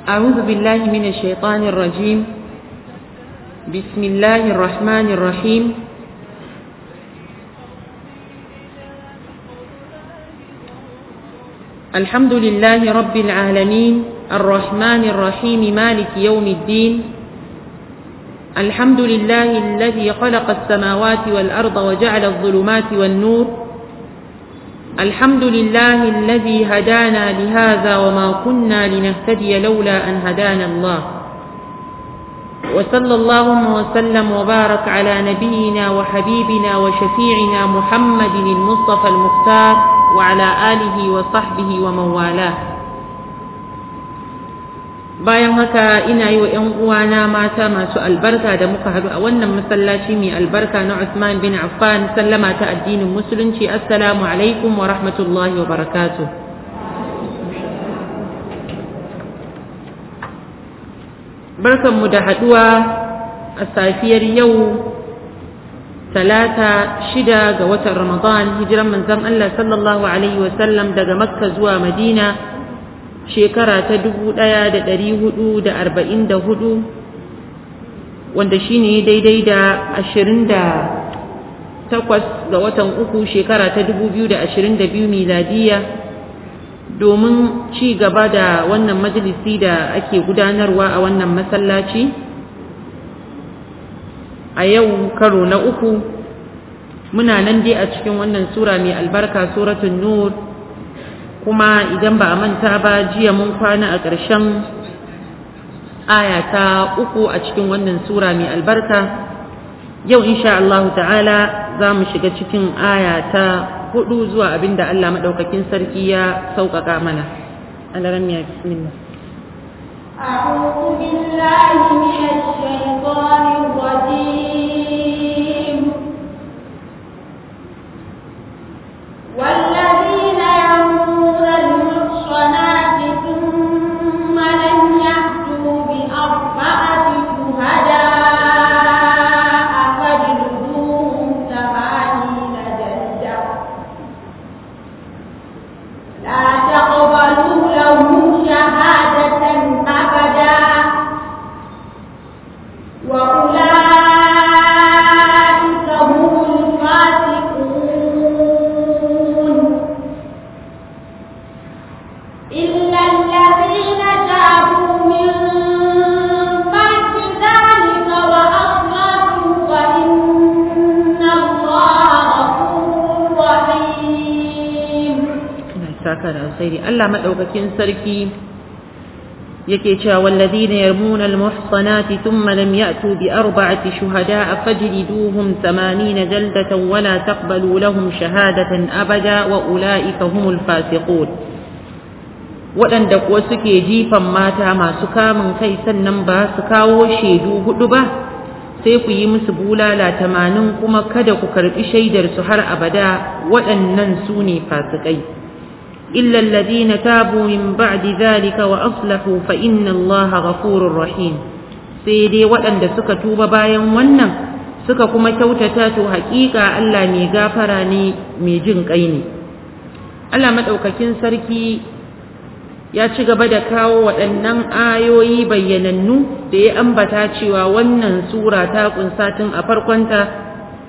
أعوذ بالله من الشيطان الرجيم بسم الله الرحمن الرحيم الحمد لله رب العالمين الرحمن الرحيم مالك يوم الدين الحمد لله الذي خلق السماوات والأرض وجعل الظلمات والنور الحمد لله الذي هدانا لهذا وما كنا لنهتدي لولا أن هدانا الله وصلى اللهم وسلم وبارك على نبينا وحبيبنا وشفيعنا محمد المصطفى المختار وعلى آله وصحبه ومن والاه bayan haka ina yi wa ‘yan uwana mata masu albarka da muka haɗu a wannan masallaci mai albarka na Usman bin Affan sallama ta addinin musulunci assalamu alaikum wa rahmatullahi wa barakatuh barkanmu da haɗuwa a safiyar yau talata shida ga watan ramadan hijiran manzon Allah sallallahu alaihi wasallam daga makka zuwa madina shekara ta dubu ɗaya da ɗari hudu da arba'in da hudu wanda shi ne daidai da ashirin da takwas ga watan uku shekara ta dubu biyu da ashirin da biyu miladiya domin ci gaba da wannan majalisi da ake gudanarwa a wannan masallaci a yau karo na uku muna nan dai a cikin wannan sura mai albarka suratun nur kuma idan ba a manta ba jiya mun kwana a ƙarshen aya ta uku a cikin wannan sura mai albarka yau insha Allah ta'ala za mu shiga cikin aya ta hudu zuwa abin da Allah maɗaukakin sarki ya sauƙaƙa mana alaran ya bismillah أعوذ بالله من الشيطان الرجيم والذين يرمون المحصنات ثم لم يأتوا بأربعة شهداء فاجلدوهم ثمانين جلدة لا تقبلوا لهم شهادة أبدا وأولئك هم الفاسقون إلا الذين تابوا من بعد ذلك وأصلحوا فإن الله غفور رحيم saka da alkhairi Allah madaukakin sarki yake cewa walladhina yarmuna almuhsanati thumma lam ya'tu bi arba'ati shuhada'a fajliduhum 80 jaldatan wa la taqbalu lahum shahadatan abada wa ulaika humul fasiqun waɗanda kuwa suke jifan mata masu kamun kai sannan ba su kawo shaidu hudu ba sai ku yi musu bulala tamanin kuma kada ku karɓi shaidarsu har abada waɗannan su ne fasikai إلا الذين تابوا من بعد ذلك وأصلحوا فإن الله غفور رحيم سيدي وأن suka tuba bayan wannan suka kuma kyautata to haƙiƙa Allah mai gafara ne mai jin ƙai ne Allah maɗaukakin sarki ya ci gaba da kawo waɗannan ayoyi bayyanannu da ya ambata cewa wannan sura ta ƙunsa tun a farkonta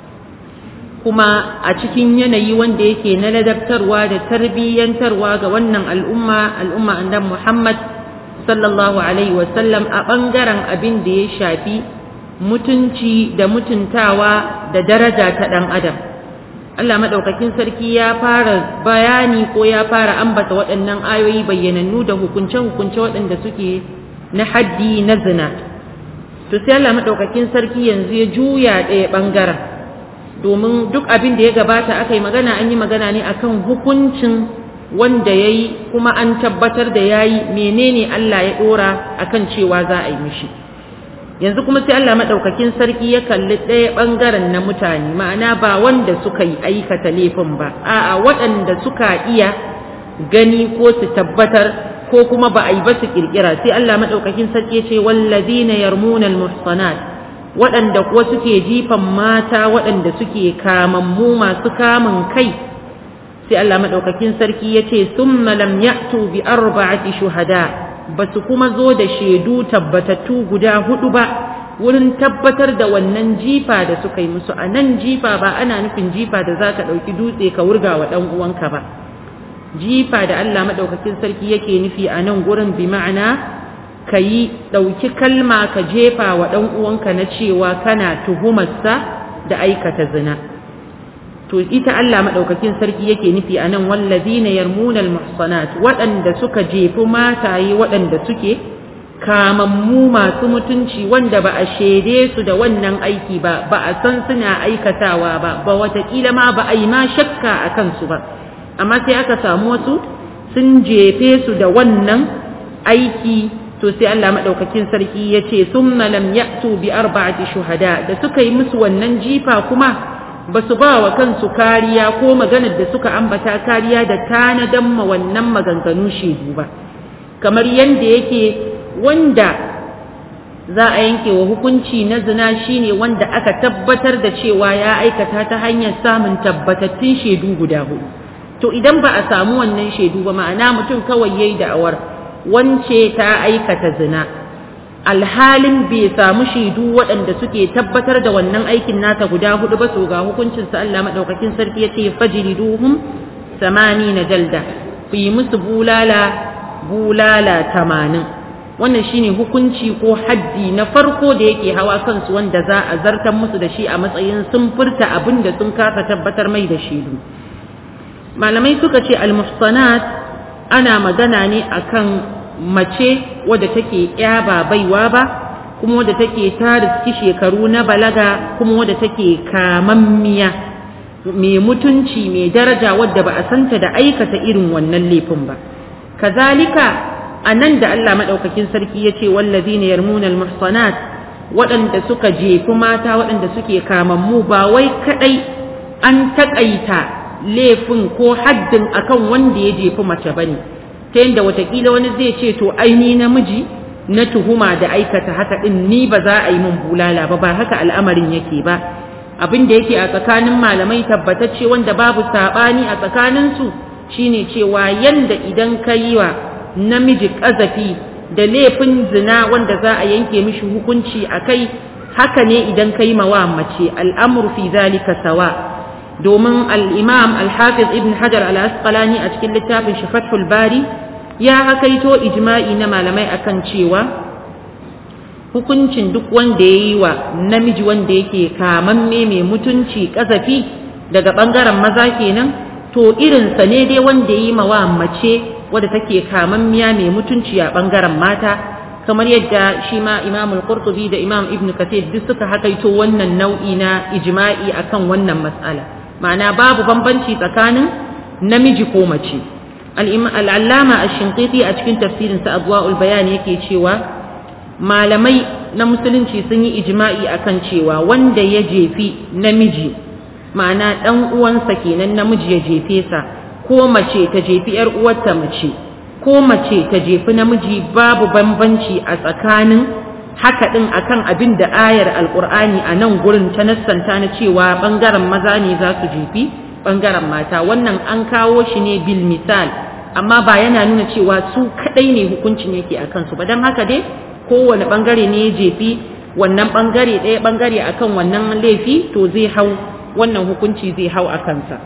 kuma a cikin yanayi wanda yake na ladabtarwa da tarbiyyantarwa ga wannan al'umma al'umma andan Muhammad sallallahu alaihi wasallam a ɓangaren abin da ya shafi mutunci da mutuntawa da daraja ta ɗan adam Allah maɗaukakin sarki ya fara bayani ko ya fara ambata waɗannan ayoyi bayyanannu da hukunce-hukunce waɗanda suke na haddi na zina to sai Allah maɗaukakin sarki yanzu ya juya ɗaya ɓangaren domin duk abin da ya gabata aka yi magana an yi magana ne akan hukuncin wanda ya yi kuma an tabbatar da ya yi menene Allah ya ɗora akan cewa za a yi mishi yanzu kuma sai Allah maɗaukakin sarki ya kalli ɗaya ɓangaren na mutane ma'ana ba wanda suka yi aikata laifin ba a'a waɗanda suka iya gani ko su tabbatar ko kuma ba a yi ba su ƙirƙira sai Allah maɗaukakin sarki ya ce wallazina yarmuna almuhsanat waɗanda kuwa suke jifan mata waɗanda suke kamammu masu kamun kai sai Allah madaukakin sarki yace summa lam ya'tu bi arba'ati shuhada ba su kuma zo da shaidu tabbatattu guda hudu ba wurin tabbatar da wannan jifa da suka yi musu a nan jifa ba ana nufin jifa da za ka ɗauki dutse ka wurga wa ɗan uwanka ba jifa da Allah maɗaukakin sarki yake nufi a nan gurin bi ma'ana ka yi ɗauki kalma ka jefa wa ɗan uwanka na cewa kana tuhumarsa da aikata zina to ita Allah maɗaukakin sarki yake nufi a nan wallazina yarmuna almuhsanat waɗanda suka jefi mataye waɗanda suke kamammu masu mutunci wanda ba a shaide su da wannan aiki ba ba a san suna aikatawa ba ba watakila ma ba a yi ma shakka a kansu ba amma sai aka samu wasu sun jefe su da wannan aiki to sai Allah maɗaukakin sarki ya ce sun lam ya'tu bi arba'ati shuhada da suka yi musu wannan jifa kuma ba su ba wa kansu kariya ko maganar da suka ambata kariya da tanadan ma wannan maganganu shaidu ba kamar yadda yake wanda za a yanke wa hukunci na zina shine wanda aka tabbatar da cewa ya aikata ta hanyar samun tabbatattun shaidu guda hudu to idan ba a samu wannan shaidu ba ma'ana mutum kawai yayi da'awar wance ta aikata zina alhalin bai samu shaidu waɗanda suke tabbatar da wannan aikin nata guda hudu ba su ga hukuncin sa Allah madaukakin sarki yace fajriduhum samani na jalda ku yi musu bulala bulala tamanin wannan shine hukunci ko haddi na farko da yake hawa kansu wanda za a zartar musu da shi a matsayin sun furta abin da sun kasa tabbatar mai da shaidu malamai suka ce almuhsanat ana magana ne akan mace wadda take ya ba baiwa ba kuma wadda take ta riski shekaru na balaga kuma wadda take kamammiya mai mutunci mai daraja wadda ba a santa da aikata irin wannan laifin ba kazalika a nan da Allah maɗaukakin sarki ya ce wallazina yarmuna almuhsanat waɗanda suka jefi mata waɗanda suke kamammu ba wai kaɗai an taƙaita laifin ko haddin akan wanda ya jefi mace bane ta yadda watakila wani zai ce to aini namiji na tuhuma da aikata haka ɗin ni ba za a yi min bulala ba ba haka al'amarin yake ba abin da yake a tsakanin malamai tabbatacce wanda babu saɓani a tsakaninsu shine cewa yanda idan ka yi wa namiji ƙazafi da laifin zina wanda za a yanke mishi hukunci a kai haka ne idan ka yi mawa mace al'amur fi zalika sawa domin al'imam al-hafiz ibn hajar al-asqalani a cikin littafin shi fathul bari ya hakaito ijma'i na malamai akan cewa hukuncin duk wanda ya yi wa namiji wanda yake kamamme mai mutunci ƙazafi daga ɓangaren maza kenan to irinsa ne dai wanda ya yi mawa mace wadda take kamammiya mai mutunci a ɓangaren mata kamar yadda shi ma imamul qurtubi da imam ibn kathir duk suka hakaito wannan nau'i na ijma'i akan wannan mas'ala ma'ana babu bambanci tsakanin namiji ko mace al'allama ash-shinqiti a cikin tafsirinsa adwa'ul bayan yake cewa malamai na musulunci sun yi ijma'i akan cewa wanda ya jefi namiji ma'ana dan uwansa kenan namiji ya jefe sa ko mace ta jefi ‘yar uwarta mace, ko mace ta jefi namiji babu bambanci a tsakanin haka ɗin akan abin da ayar alƙur'ani a nan gurin ta nassanta na cewa ɓangaren maza ne za su jefi ɓangaren mata wannan an kawo shi ne bil misal amma ba yana nuna cewa su kaɗai ne hukuncin yake a kansu ba don haka dai kowane ɓangare ne ya jefi wannan ɓangare ɗaya ɓangare akan wannan laifi to zai hau wannan hukunci zai hau a kansa.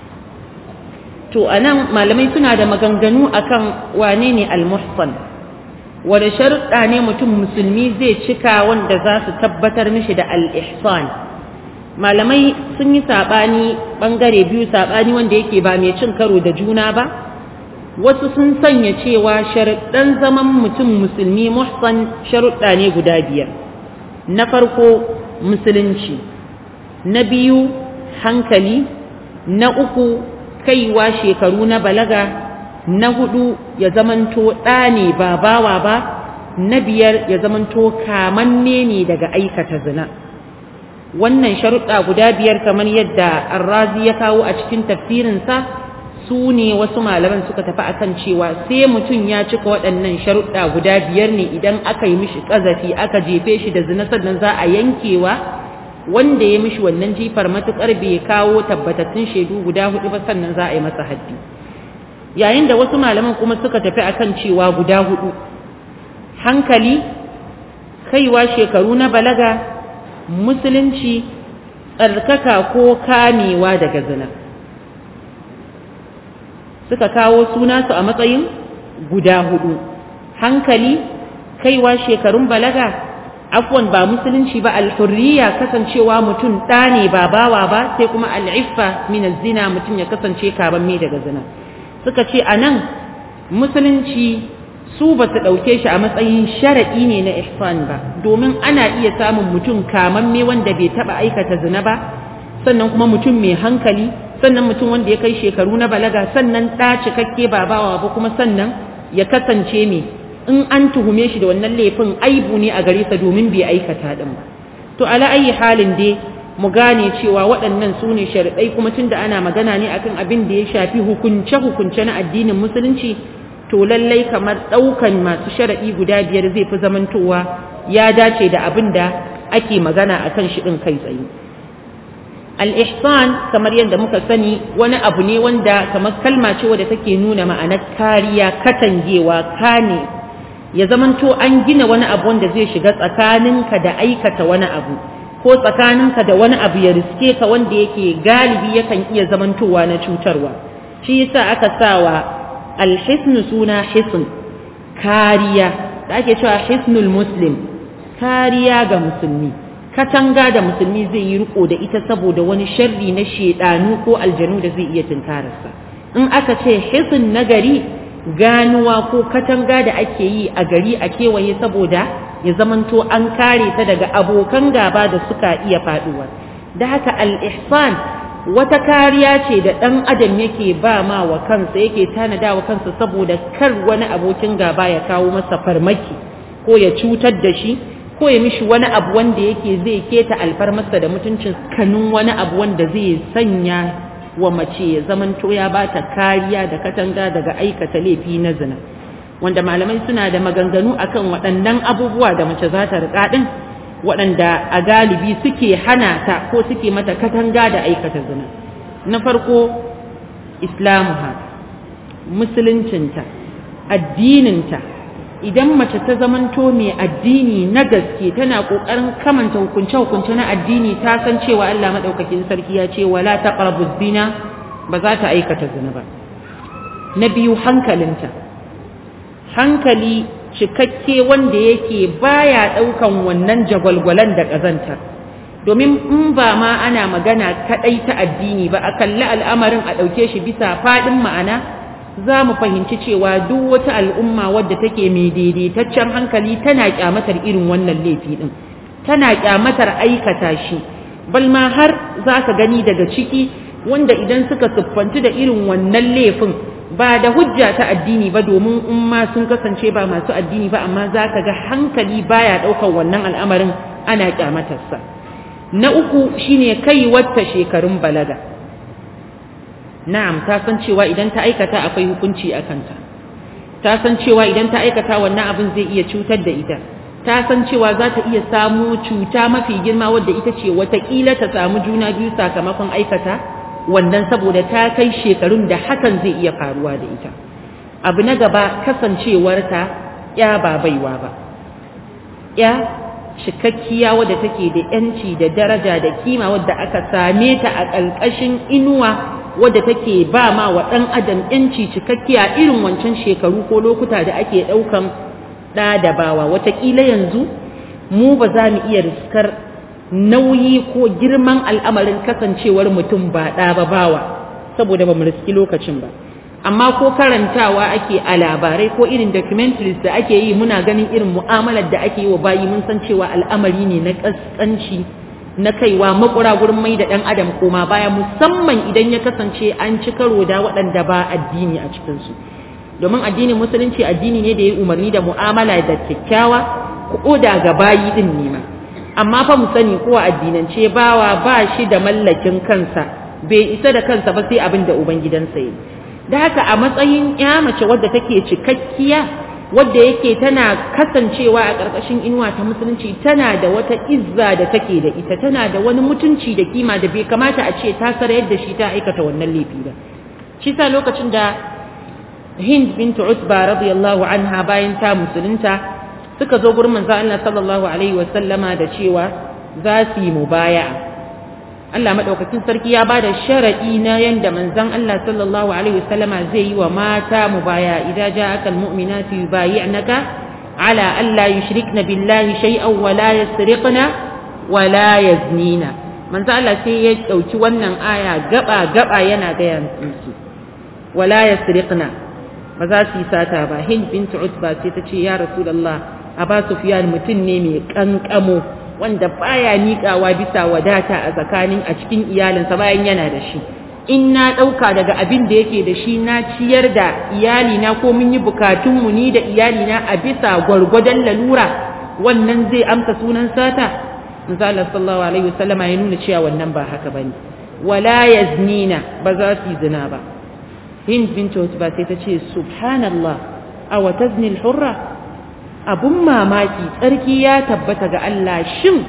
to a nan malamai suna da maganganu akan wane ne almuhsan wanda sharuɗa ne mutum musulmi zai cika wanda za su tabbatar mishi da al-ihsan malamai sun yi saɓani ɓangare biyu saɓani wanda yake ba mai cin karo da juna ba wasu sun sanya cewa sharuɗan zaman mutum musulmi muhsan sharuɗa ne guda biyar na farko musulunci na biyu hankali na uku kaiwa shekaru na balaga na hudu ya zamanto ɗa ne ba bawa ba na biyar ya zamanto kamanne ne daga aikata zina wannan sharuɗa guda biyar kamar yadda arrazi ya kawo a cikin tafsirinsa su ne wasu malaman suka tafi akan cewa sai mutum ya cika waɗannan sharuɗa guda biyar ne idan aka yi mishi ƙazafi aka jefe shi da zina sannan za a yankewa wanda ya mishi wannan jifar matukar bai kawo tabbatattun shaidu guda hudu ba sannan za a yi masa haddi yayin da wasu malaman kuma suka tafi akan cewa guda hudu hankali kaiwa shekaru na balaga musulunci tsarkaka ko kamewa daga zina suka kawo suna su a matsayin guda hudu hankali kaiwa shekarun balaga afwan ba musulunci ba alhurriya kasancewa mutum ɗa ne ba bawa ba sai kuma al'iffa min zina mutum ya kasance kaban mai daga zina suka ce a nan musulunci su ba su ɗauke shi a matsayin sharaɗi ne na ihsan ba domin ana iya samun mutum kamamme wanda bai taɓa aikata zina ba sannan kuma mutum mai hankali sannan mutum wanda ya kai shekaru na balaga sannan ɗa cikakke ba bawa ba kuma sannan ya kasance mai in an tuhume shi da wannan laifin aibu ne a gare sa domin bai aikata din ba to ala ayi halin dai mu gane cewa waɗannan su ne sharaɗai kuma tunda ana magana ne akan abin da ya shafi hukunce hukunce na addinin musulunci to lallai kamar ɗaukan masu sharaɗi guda biyar zai fi zamantowa ya dace da abin da ake magana akan shi ɗin kai tsaye al-ihsan kamar yadda muka sani wani abu ne wanda kamar kalma ce wadda take nuna ma'anar kariya katangewa kane ya zamanto an gina wani abu wanda zai shiga tsakaninka da aikata wani abu ko tsakaninka da wani abu ya riske ka wanda yake galibi yakan iya zamantowa na cutarwa shi yasa aka sawa alhisnu suna hisn kariya da ake cewa hisnul muslim kariya ga musulmi katanga da musulmi zai yi riko da ita saboda wani sharri na shedanu ko aljanu da zai iya tunkararsa in aka ce hisn na gari ganuwa ko katanga da ake yi a gari a kewaye saboda ya zamanto an kare ta daga abokan gaba da suka iya faduwa da haka al-ihsan wata kariya ce da ɗan adam yake ba ma wa kansa yake tanada wa kansa saboda kar wani abokin gaba ya kawo masa farmaki ko ya cutar da shi ko ya mishi wani abu wanda yake zai keta alfarmarsa da mutuncin kanun wani abu wanda zai sanya wa mace ya zamanto ya ba ta kariya da katanga daga aikata laifi na zina wanda malamai suna da maganganu akan waɗannan abubuwa da mace za ta riƙa ɗin waɗanda a galibi suke hana ta ko suke mata katanga da aikata zina na farko islamuha musuluncinta addininta idan mace ta zamanto mai addini na gaske tana ƙoƙarin kamanta hukunce-hukunce na addini ta san cewa Allah maɗaukakin sarki ya ce wala taqrabu zina ba za ta aikata zina ba na biyu hankalinta hankali cikakke wanda yake baya ɗaukan wannan jagwalgwalan da ƙazantar domin in ba ma ana magana kaɗai ta addini ba a kalli al'amarin a ɗauke shi bisa faɗin ma'ana za mu fahimci cewa duk wata al'umma wadda take mai daidaitaccen hankali tana kyamatar irin wannan laifi ɗin tana kyamatar aikata shi balma har za ka gani daga ciki wanda idan suka siffanci da irin wannan laifin ba da hujja ta addini ba domin in ma sun kasance ba masu addini ba amma za ka ga hankali baya ɗaukar wannan al'amarin ana kyamatarsa na uku shine kai wata shekarun balaga na'am ta san cewa idan ta aikata akwai hukunci a kanta ta san cewa idan ta aikata wannan abin zai iya cutar da ita ta san cewa za ta iya samu cuta mafi girma wadda ita ce watakila ta samu juna biyu sakamakon aikata wannan saboda ta kai shekarun da hakan zai iya faruwa da ita abu na gaba kasancewarta ya ba baiwa ba ya cikakkiya wadda take da yanci da daraja da kima wadda aka same ta a ƙarƙashin inuwa wadda take ba ma wa ɗan adam yanci cikakkiya irin wancan shekaru ko lokuta da ake ɗaukan ɗa da bawa watakila yanzu mu ba za mu iya riskar nauyi ko girman al'amarin kasancewar mutum ba ɗa ba bawa saboda ba mu riski lokacin ba amma ko karantawa ake a labarai ko irin documentaries da ake yi muna ganin irin mu'amalar da ake yi wa bayi mun san cewa al'amari ne na ƙasƙanci na kaiwa makura gurin mai da ɗan adam koma baya musamman idan ya kasance an ci karo da waɗanda ba addini a cikinsu domin addinin musulunci addini ne da ya umarni da mu'amala da kyakkyawa ko da ga bayi din ne ma amma fa mu sani ko addinance bawa ba shi da mallakin kansa bai isa da kansa ba sai abin da ubangidansa yi da haka a matsayin ya mace wadda take cikakkiya wadda yake tana kasancewa a ƙarƙashin inuwa ta musulunci tana da wata izza da take da ita tana da wani mutunci da kima da bai kamata a ce ta sarayar da shi ta aikata wannan laifi ba shi sa lokacin da Hind bint Utba radiyallahu anha bayan ta musulunta suka zo gurin manzo Allah sallallahu alaihi wasallama da cewa za su yi mubaya'a Allah madaukakin sarki ya bada sharadi na yanda manzon Allah sallallahu alaihi wasallama zai yi wa mata mubaya idza ja'aka almu'minatu yubayi'naka ala alla yushrikna billahi shay'an wa la yasriqna wa la yaznina manzo Allah sai ya dauki wannan aya gaba gaba yana ga yansu wa la yasriqna ba za su yi sata ba hind bint utba sai ta ce ya rasulullah aba sufyan mutum ne mai kankamo wanda baya miƙawa bisa wadata a tsakanin a cikin iyalinsa bayan yana da shi in na ɗauka daga abin da yake da shi na ciyar da iyalina ko mun yi bukatunmu ni da iyalina a bisa gwargwadon lalura wannan zai amsa sunan sata misali sallallahu alaihi wasallam ya nuna cewa wannan ba haka bane wala yaznina ba za su yi zina ba hind bint ba sai ta ce subhanallah aw tazni al-hurra abun mamaki tsarki ya tabbata ga Allah shin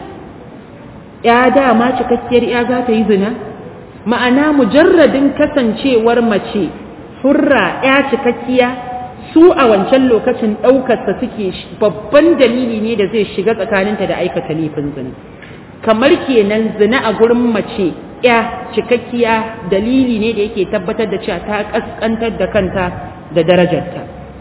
ya dama cikakkiyar ya za ta yi zina ma'ana mujarradin kasancewar mace hurra ya cikakkiya su a wancan lokacin ɗaukarsa suke babban dalili ne da zai shiga tsakaninta da aikata laifin zina kamar kenan zina a gurin mace ya cikakkiya dalili ne da yake tabbatar da cewa ta kaskantar da kanta da darajarta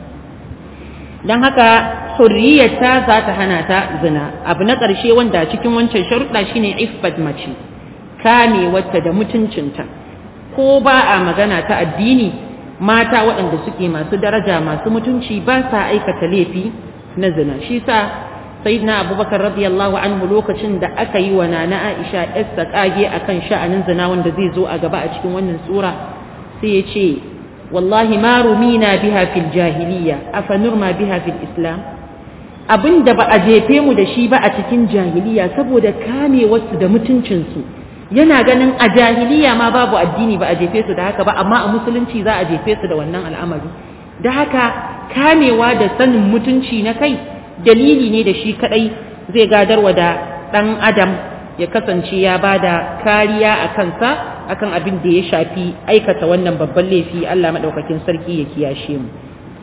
don haka hurriyarta za ta hana ta zina abu na ƙarshe wanda cikin wancan sharuɗa shine iffat mace kame wata da mutuncinta ko ba a magana ta addini mata waɗanda suke masu daraja masu mutunci ba sa aikata laifi na zina shi sa sayyidina abubakar radiyallahu anhu lokacin da aka yi wa nana aisha yasta kage akan sha'anin zina wanda zai zo a gaba a cikin wannan sura sai ya ce wallahi ma rumina biha fil jahiliya afa nurma biha fil islam abin da ba a jefe mu da shi ba a cikin jahiliya saboda kame wasu da mutuncinsu yana ganin a jahiliya ma babu addini ba a jefe su da haka ba amma a musulunci za a jefe su da wannan al'amari da haka kamewa da sanin mutunci na kai dalili ne da shi kadai zai gadarwa da dan adam ya kasance ya bada kariya a kansa akan abin da ya shafi aikata wannan babban laifi Allah madaukakin sarki ya kiyashe mu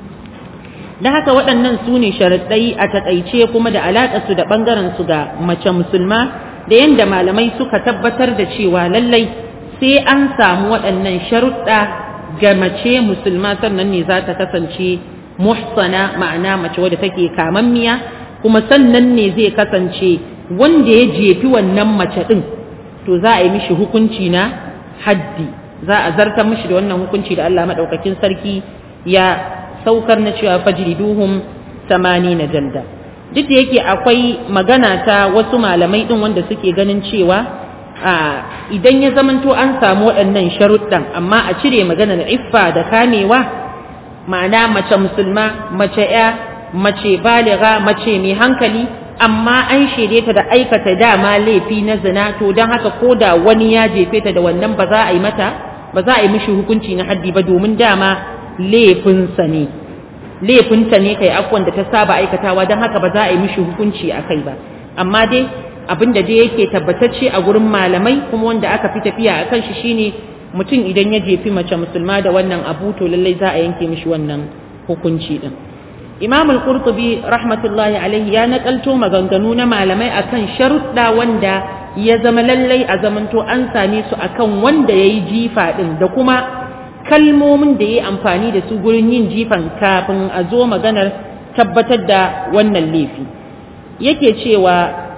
da haka waɗannan su ne sharaɗai a taƙaice kuma da alaƙarsu da ɓangarensu ga mace musulma da yadda malamai suka tabbatar da cewa lallai sai an samu waɗannan sharuɗa ga mace musulma sannan ne za ta kasance muhsana ma'ana mace wadda take kamammiya kuma sannan ne zai kasance wanda ya jefi wannan mace ɗin to za a yi mishi hukunci na haddi za a zartar mishi da wannan hukunci da Allah maɗaukakin sarki ya saukar na cewa fajriduhum samani na jalda duk da yake akwai magana ta wasu malamai din wanda suke ganin cewa idan ya zamanto an samu waɗannan sharuɗan amma a cire maganar iffa da kamewa ma'ana mace musulma mace ya mace baliga mace mai hankali amma an shaide ta da aikata dama laifi na zina to don haka ko da wani ya jefe ta da wannan ba za a yi mata ba za a yi mishi hukunci na haddi ba domin dama laifinsa ne laifinta ne kai akwai da ta saba aikatawa don haka ba za a yi mishi hukunci a kai ba amma dai abin da dai yake tabbatacce a gurin malamai kuma wanda aka fi tafiya a kan shi shine mutum idan ya jefi mace musulma da wannan abu to lallai za a yanke mishi wannan hukunci din imam al-qurtubi rahmatullahi alaihi ya nakalto maganganu na malamai akan sharuɗa wanda ya zama lallai a zamanto an same su akan wanda yayi jifa din da kuma kalmomin da ya yi amfani da su gurin yin jifan kafin a zo maganar tabbatar da wannan laifi yake cewa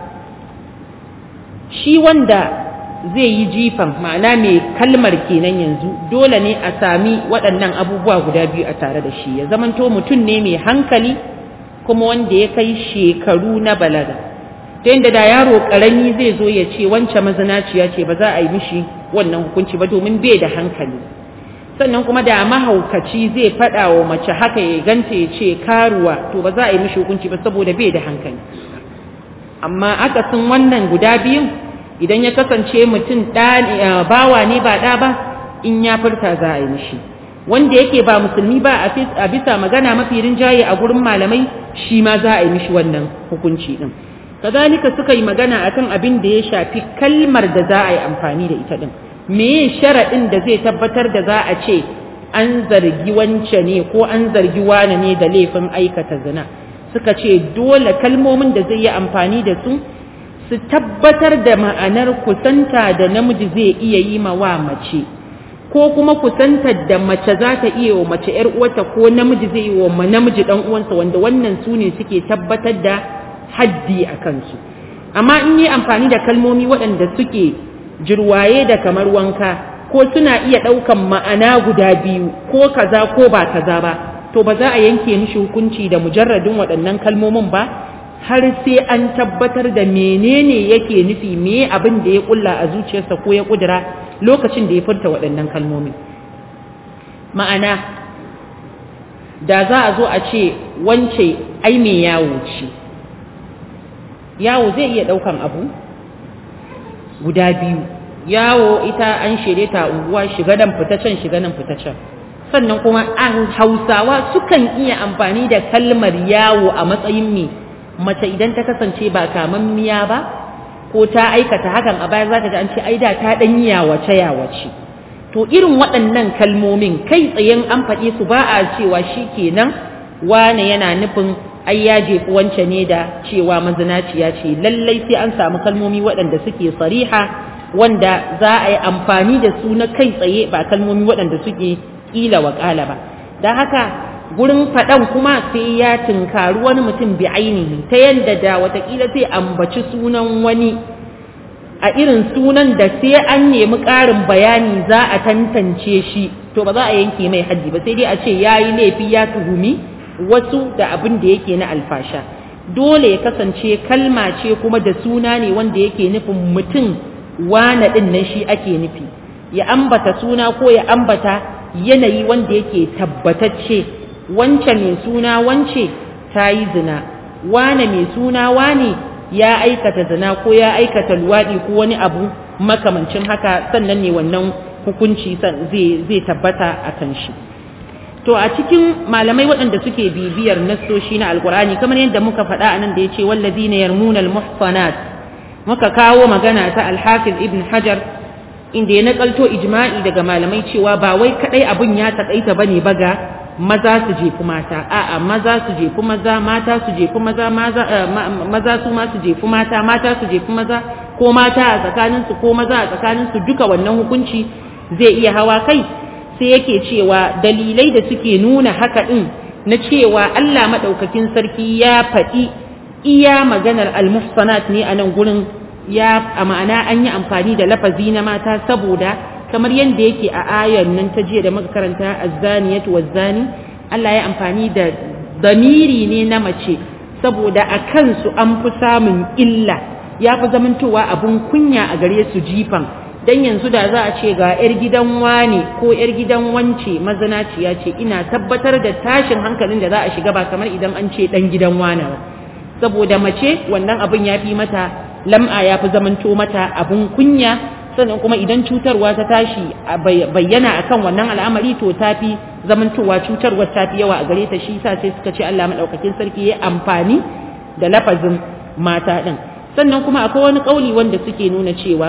shi wanda zai yi jifan ma'ana mai kalmar kenan yanzu dole ne a sami waɗannan abubuwa guda biyu a tare da shi ya zamanto mutum ne mai hankali kuma wanda ya kai shekaru na balaga ta yadda da yaro ƙarami zai zo ya ce wance mazinaciya ce ba za a yi mishi wannan hukunci ba domin bai da hankali sannan kuma da mahaukaci zai faɗa wa mace haka ya ganta ya ce karuwa to ba za a yi mishi hukunci ba saboda bai da hankali amma akasin wannan guda biyun idan ya kasance mutum bawa ne ba ɗa ba in ya furta za a yi mishi wanda yake ba musulmi ba a bisa magana mafi rinjaye a gurin malamai shi ma za a yi mishi wannan hukunci din kazalika suka yi magana akan abin da ya shafi kalmar da za a yi amfani da ita din meye sharaɗin da zai tabbatar da za a ce an zargi wance ne ko an zargi wane ne da laifin aikata zina suka ce dole kalmomin da zai yi amfani da su su tabbatar da ma'anar kusanta da namiji zai iya yi ma wa mace ko kuma kusantar da mace za ta iya wa mace ‘yar uwarta ko namiji zai yi wa namiji ɗan uwansa wanda wannan su ne suke tabbatar da haddi a kansu amma in yi amfani da kalmomi waɗanda suke jirwaye da kamar wanka ko suna iya ɗaukan ma'ana guda biyu ko kaza ko ba kaza ba to ba za a yanke mishi hukunci da mujarradin waɗannan kalmomin ba har sai an tabbatar da menene yake nufi me abin da ya kulla a zuciyarsa ko ya kudura lokacin da ya furta waɗannan kalmomi ma'ana da za a zo a ce wance ai me yawo ce yawo zai iya ɗaukan abu guda biyu yawo ita an shirye ta unguwa shiga nan fita can shiga nan fita can sannan kuma an hausawa sukan iya amfani da kalmar yawo a matsayin me mace idan ta kasance ba kamammiya ba ko ta aikata hakan a baya zaka ji an ce ai da ta dan yawace yawace to irin waɗannan kalmomin kai tsayen an faɗe su ba a cewa shikenan wane yana nufin ai ya jefi wance ne da cewa mazinaciya ce lallai sai an samu kalmomi waɗanda suke sariha wanda za a yi amfani da su na kai tsaye ba kalmomi waɗanda suke ƙila wa ƙala ba don haka gurin faɗan kuma sai ya tunkari wani mutum bi ainihi ta yadda da watakila sai ambaci sunan wani a irin sunan da sai an nemi ƙarin bayani za a tantance shi to ba za a yanke mai haddi ba sai dai a ce ya yi laifi ya tuhumi wasu da abin da yake na alfasha dole ya kasance kalma ce kuma da suna ne wanda yake nufin mutum wane ɗin nan shi ake nufi ya ambata suna ko ya ambata yanayi wanda yake tabbatacce wance mai suna wance ta yi zina wane mai suna wane ya aikata zina ko ya aikata luwaɗi ko wani abu makamancin haka sannan ne wannan hukunci zai tabbata a kan shi to a cikin malamai waɗanda suke bibiyar nassoshi na alkur'ani kamar yadda muka faɗa a nan da ya ce wallazina yarmuna almuhsanat muka kawo magana ta alhafiz ibn hajar inda ya nakalto ijma'i daga malamai cewa ba wai kadai abun ya takaita bane baga maza su jefi mata a'a maza su jefi maza mata su jefi maza maza su ma su jefi mata mata su jefi maza ko mata a tsakanin su ko maza a tsakanin su duka wannan hukunci zai iya hawa kai sai yake cewa dalilai da suke nuna haka din na cewa Allah madaukakin sarki ya faɗi iya maganar almuhsanat ne a nan gurin ya a ma'ana an yi amfani da lafazi na mata saboda kamar yadda yake a ayar nan ta jiya da muka karanta azzaniyatu wazzani Allah ya amfani da damiri ne na mace saboda a kansu an fi samun illa ya fi zamantowa abun kunya a gare su jifan dan yanzu da za a ce ga 'yar gidan wane ko 'yar gidan wance mazanaciya ce ina tabbatar da tashin hankalin da za a shiga ba kamar idan an ce dan gidan wane ba saboda mace wannan abin ya fi mata lam'a ya fi zamanto mata abun kunya sannan kuma idan cutarwa ta tashi bayyana akan wannan al'amari to ta fi zamantowa cutarwar ta fi yawa a gare ta shi sa sai suka ce Allah madaukakin sarki ya amfani da lafazin mata din sannan kuma akwai wani kauli wanda suke nuna cewa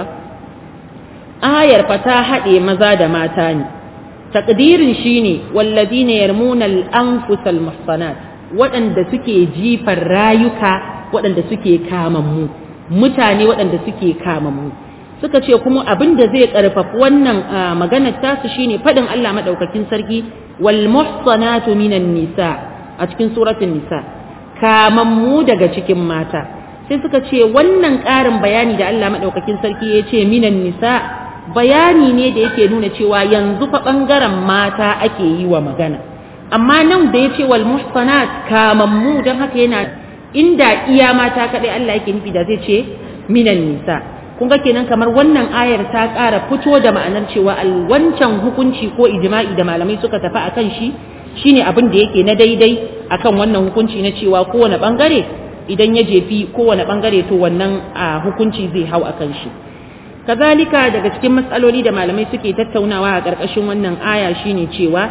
ayar fa ta haɗe maza da mata ne takdirin shine walladina yarmuna al-anfusal muhsanat waɗanda suke jifar rayuka waɗanda suke kamammu mutane waɗanda suke kamammu suka ce kuma abin da zai ƙarfafi wannan maganar tasu shine faɗin Allah maɗaukakin sarki wal muhsanatu minan nisa a cikin suratul nisa kamammu daga cikin mata sai suka ce wannan ƙarin bayani da Allah maɗaukakin sarki ya ce minan nisa bayani ne da yake nuna cewa yanzu fa ɓangaren mata ake yi wa magana amma nan da ya ce wal muhsanat kamammu don haka yana inda iya mata kadai Allah yake nufi da zai ce minan nisa kun ga kenan kamar wannan ayar ta ƙara fito da ma'anar cewa wancan hukunci ko ijma'i da malamai suka tafi akan shi shine abin da yake na daidai akan wannan hukunci na cewa kowane bangare idan ya jefi kowane bangare to wannan hukunci zai hau akan shi kazalika daga cikin matsaloli da malamai suke tattaunawa a ƙarƙashin wannan aya shine cewa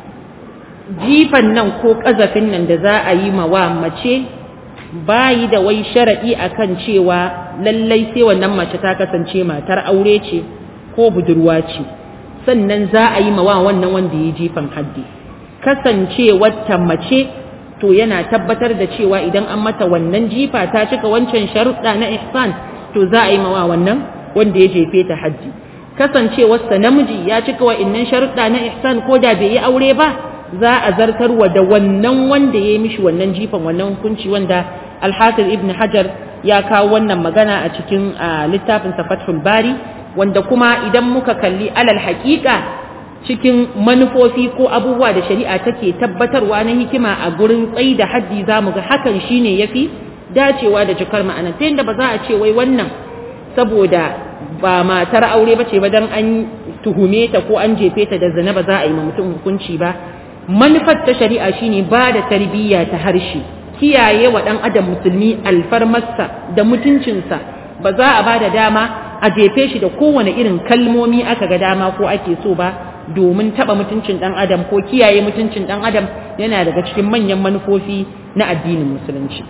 jifan nan ko ƙazafin nan da za a yi ma wa mace bayi da wai sharaɗi akan cewa lallai sai wannan mace ta kasance matar aure ce ko budurwa ce sannan za a yi ma wa wannan wanda ya jifan haddi kasance wata mace to yana tabbatar da cewa idan an mata wannan jifa ta cika wancan sharuɗa na ihsan to za a yi mawa wannan wanda ya jefe ta hajji kasancewarsa namiji ya cika wa innan sharuɗa na ihsan ko da bai yi aure ba za a zartarwa da wannan wanda ya yi mishi wannan jifan wannan hukunci wanda alhafiz ibn hajar ya kawo wannan magana a cikin littafin fathul bari wanda kuma idan muka kalli alal haƙiƙa cikin manufofi ko abubuwa da shari'a take tabbatarwa na hikima a gurin tsayi da haddi za mu ga hakan shine yafi dacewa da cikar ma'ana ta yadda ba za a ce wai wannan saboda ba matar aure ba ce ba dan an tuhume ta ko an jefe ta da zina ba za a yi ma mutum hukunci ba manufar ta shari'a shine ba da tarbiyya ta harshe kiyaye wa ɗan adam musulmi alfarmarsa da mutuncinsa ba za a ba da dama a jefe shi da kowane irin kalmomi aka ga dama ko ake so ba domin taɓa mutuncin ɗan adam ko kiyaye mutuncin ɗan adam yana daga cikin manyan manufofi na addinin musulunci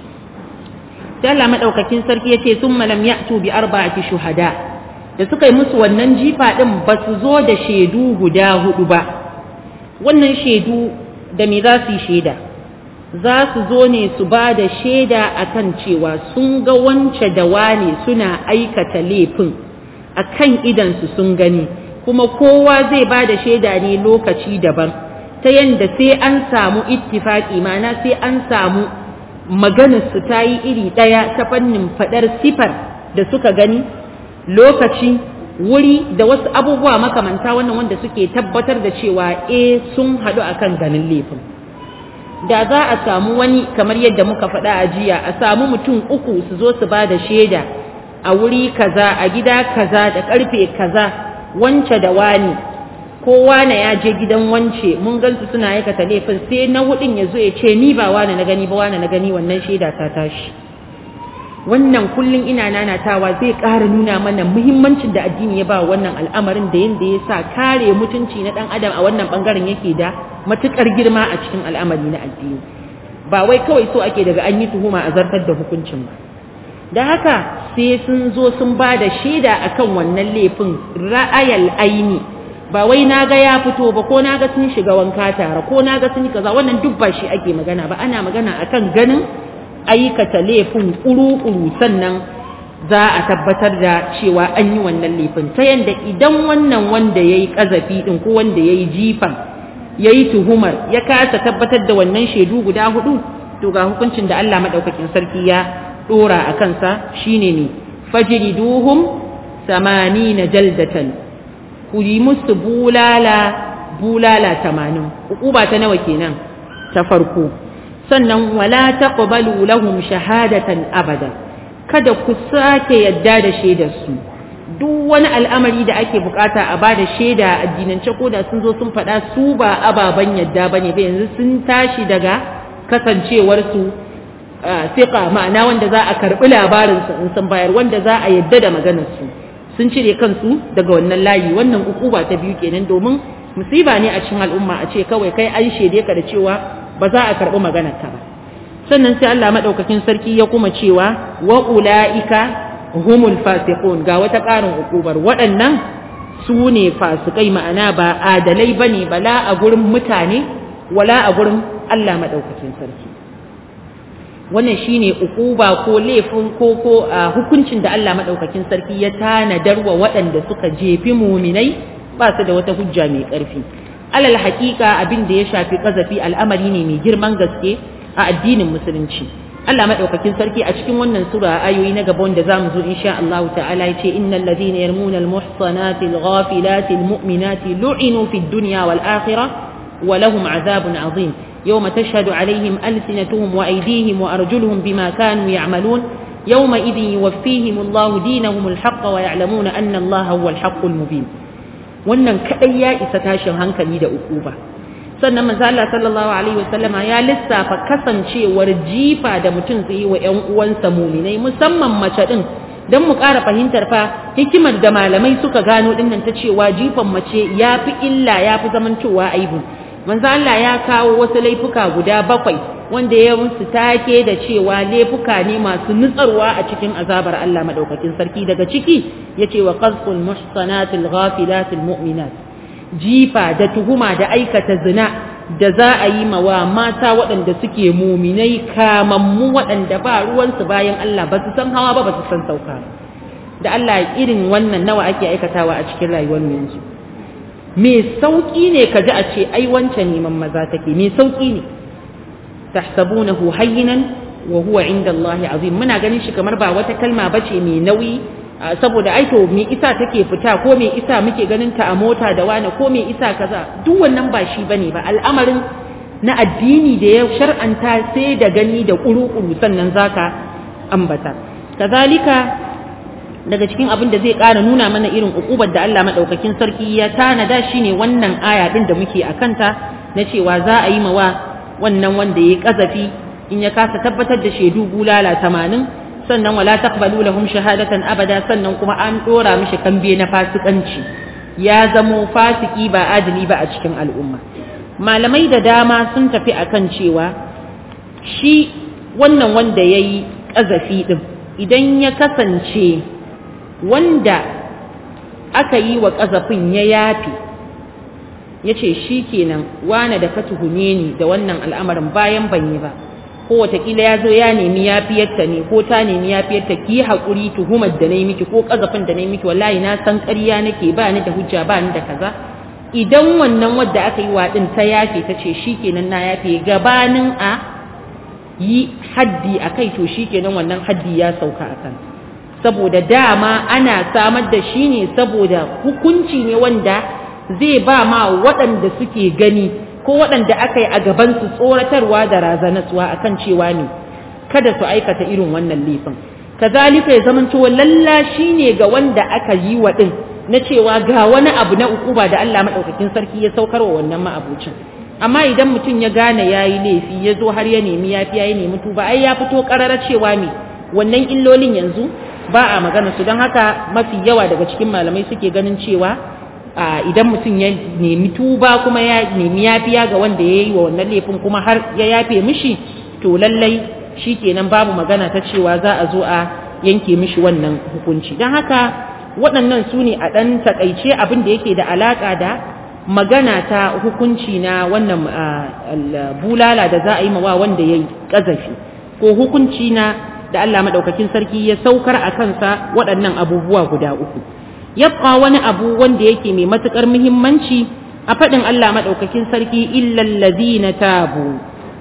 sai Allah madaukakin sarki yace summa lam ya'tu bi arba'ati shuhada da suka yi musu wannan jifa din ba su zo da shaidu guda hudu ba wannan shaidu da me za su yi shaida za su zo ne su ba da shaida akan cewa sun ga wance da wane suna aikata laifin akan idansu sun gani kuma kowa zai ba da shaida ne lokaci daban ta yadda sai an samu ittifaki mana sai an samu maganarsu ta yi iri ɗaya ta fannin faɗar sifar da suka gani lokaci wuri da wasu abubuwa makamanta wannan wanda suke tabbatar da cewa e sun haɗu akan ganin laifin da za a samu wani kamar yadda muka faɗa a jiya a samu mutum uku su zo su ba da shaida a wuri kaza a gida kaza da ƙarfe kaza wance da wani ko wane ya je gidan wance mun gansu suna aikata laifin sai na hudun ya zo ya ce ni ba wane na gani ba wane na gani wannan shaida ta tashi wannan kullum ina nanatawa zai ƙara nuna mana muhimmancin da addini ya ba wannan al'amarin da yadda ya sa kare mutunci na ɗan adam a wannan ɓangaren yake da matuƙar girma a cikin al'amari na addini ba wai kawai so ake daga an yi tuhuma a zartar da hukuncin ba da haka sai sun zo sun ba da shaida akan wannan laifin ra'ayal aini ba wai na ga ya fito ba ko na ga sun shiga wanka tare ko na ga sun yi kaza wannan duk ba shi ake magana ba ana magana akan ganin aikata laifin ƙuru-ƙuru sannan za a tabbatar da cewa an yi wannan laifin ta yadda idan wannan wanda ya yi ƙazafi ɗin ko wanda ya yi jifan ya yi tuhumar ya kasa tabbatar da wannan shaidu guda hudu to ga hukuncin da Allah maɗaukakin sarki ya ɗora a kansa shine ne fajriduhum samanina jaldatan ku yi musu bulala bulala tamanin ba ta nawa kenan ta farko sannan wala taqbalu lahum shahadatan abada kada ku sake yadda da shaidar su duk wani al'amari da ake bukata a bada shaida addinance ko da sun zo sun faɗa su ba ababan yadda bane ba yanzu sun tashi daga kasancewar su siqa ma'ana wanda za a karbi labarin su in sun bayar wanda za a yadda da maganar su sun cire kansu daga wannan layi wannan ukuba ta biyu kenan domin musiba ne a cikin al'umma a ce kawai kai an shaide ka da cewa ba za a karɓi maganarka ba sannan sai Allah maɗaukakin sarki ya kuma cewa wa ula'ika humul fasiqun ga wata ƙarin ukubar waɗannan su ne fasikai ma'ana ba adalai bane bala a gurin mutane wala a gurin Allah maɗaukakin sarki wannan shine ukuba ko laifin ko ko hukuncin da Allah maɗaukakin sarki ya tanadar wa waɗanda suka jefi muminai ba su da wata hujja mai ƙarfi alal haƙiƙa abin da ya shafi ƙazafi al'amari ne mai girman gaske a addinin musulunci Allah madaukakin sarki a cikin wannan sura ayoyi na gaba wanda zamu zo insha Allah ta'ala yace innal ladhina yarmuna al muhsanati al ghafilati al mu'minati lu'inu fid dunya wal akhirah wa lahum adhabun azim yawma tashhadu alaihim alsinatuhum wa aydihim wa arjuluhum bima kanu ya'malun yawma idhin yuwaffihim Allah dinahum al haqq wa ya'lamuna anna Allah huwa al haqqul mubin wannan kadai ya isa tashin hankali da ukuba sannan manzo Allah sallallahu alaihi wasallama ya lissafa kasancewar jifa da mutum zai yi wa ƴan uwansa muminai musamman mace din dan mu ƙara fahimtar fa hikimar da malamai suka gano dinnan ta cewa jifan mace ya fi illa ya fi zamantowa aibu manzo Allah ya kawo wasu laifuka guda bakwai wanda ya musu take da cewa laifuka ne masu nutsarwa a cikin azabar Allah madaukakin sarki daga ciki yace wa qazful muhsanatil ghafilatil mu'minat jifa da tuhuma da aikata zina da za a yi mawa mata waɗanda suke muminai kamammu waɗanda ba ruwansu bayan Allah ba su san hawa ba ba su san sauka da Allah irin wannan nawa ake aikatawa a cikin rayuwar yanzu me sauki ne ka ji a ce ai wancan neman maza take me sauki ne tahsabunahu hayyinan wa huwa inda Allah azim muna ganin shi kamar ba wata kalma bace mai nauyi saboda ai to me isa take fita ko me isa muke ganin ta a mota da wani ko me isa kaza duk wannan ba shi bane ba al'amarin na addini da ya shar'anta sai da gani da kuru-kuru sannan zaka ambata kazalika daga cikin abin da zai ƙara nuna mana irin ukubar da Allah madaukakin sarki ya tanada shine wannan aya din da muke akanta na cewa za a yi mawa wannan wanda ya kazafi in ya kasa tabbatar da shaidu bulala tamanin sannan wala taqbalu lahum shahadatan abada sannan kuma an dora mishi kambe na fasikanci ya zamo fasiki ba adali ba a cikin al'umma malamai da dama sun tafi akan cewa shi wannan wanda yayi kazafi din idan ya kasance wanda aka yi wa kazafin ya yafi ya ce shi kenan wane da ka tuhume ni da wannan al'amarin bayan ban yi ba ko watakila ya zo ya nemi yafiyarta ne ko ta nemi yafiyarta ki haƙuri tuhumar da na yi miki ko ƙazafin da na yi miki wallahi na san ƙarya nake ba ni da hujja ba ni da kaza idan wannan wadda aka yi wa ɗin ta yafe ta ce shi kenan na yafe gabanin a yi haddi a kai to shi kenan wannan haddi ya sauka a kan saboda dama ana samar da shi ne saboda hukunci ne wanda zai ba ma waɗanda suke gani ko waɗanda aka yi a gabansu tsoratarwa da razanatsuwa a kan cewa ne kada su aikata irin wannan laifin kazalika ya zama cewa lalla shi ne ga wanda aka yi wa ɗin na cewa ga wani abu na ukuba da Allah maɗaukakin sarki ya saukar wa wannan ma'abucin amma idan mutum ya gane ya yi laifi ya zo har ya nemi yafi ya nemi tuba ai ya fito ƙararar cewa me wannan illolin yanzu ba a magana su don haka mafi yawa daga cikin malamai suke ganin cewa idan mutum ya nemi tuba kuma ya nemi yafiya ga wanda ya yi wa wannan laifin kuma har ya yafe mishi to lallai shi kenan babu magana ta cewa za a zo a yanke mishi wannan hukunci don haka waɗannan su ne a ɗan taƙaice abin da yake da alaƙa da magana ta hukunci na wannan bulala da za a yi mawa wanda ya yi ƙazafi ko hukunci na da Allah maɗaukakin sarki ya saukar a kansa waɗannan abubuwa guda uku. yabqa wani abu wanda yake mai matukar muhimmanci a faɗin Allah maɗaukakin sarki illal ladina tabu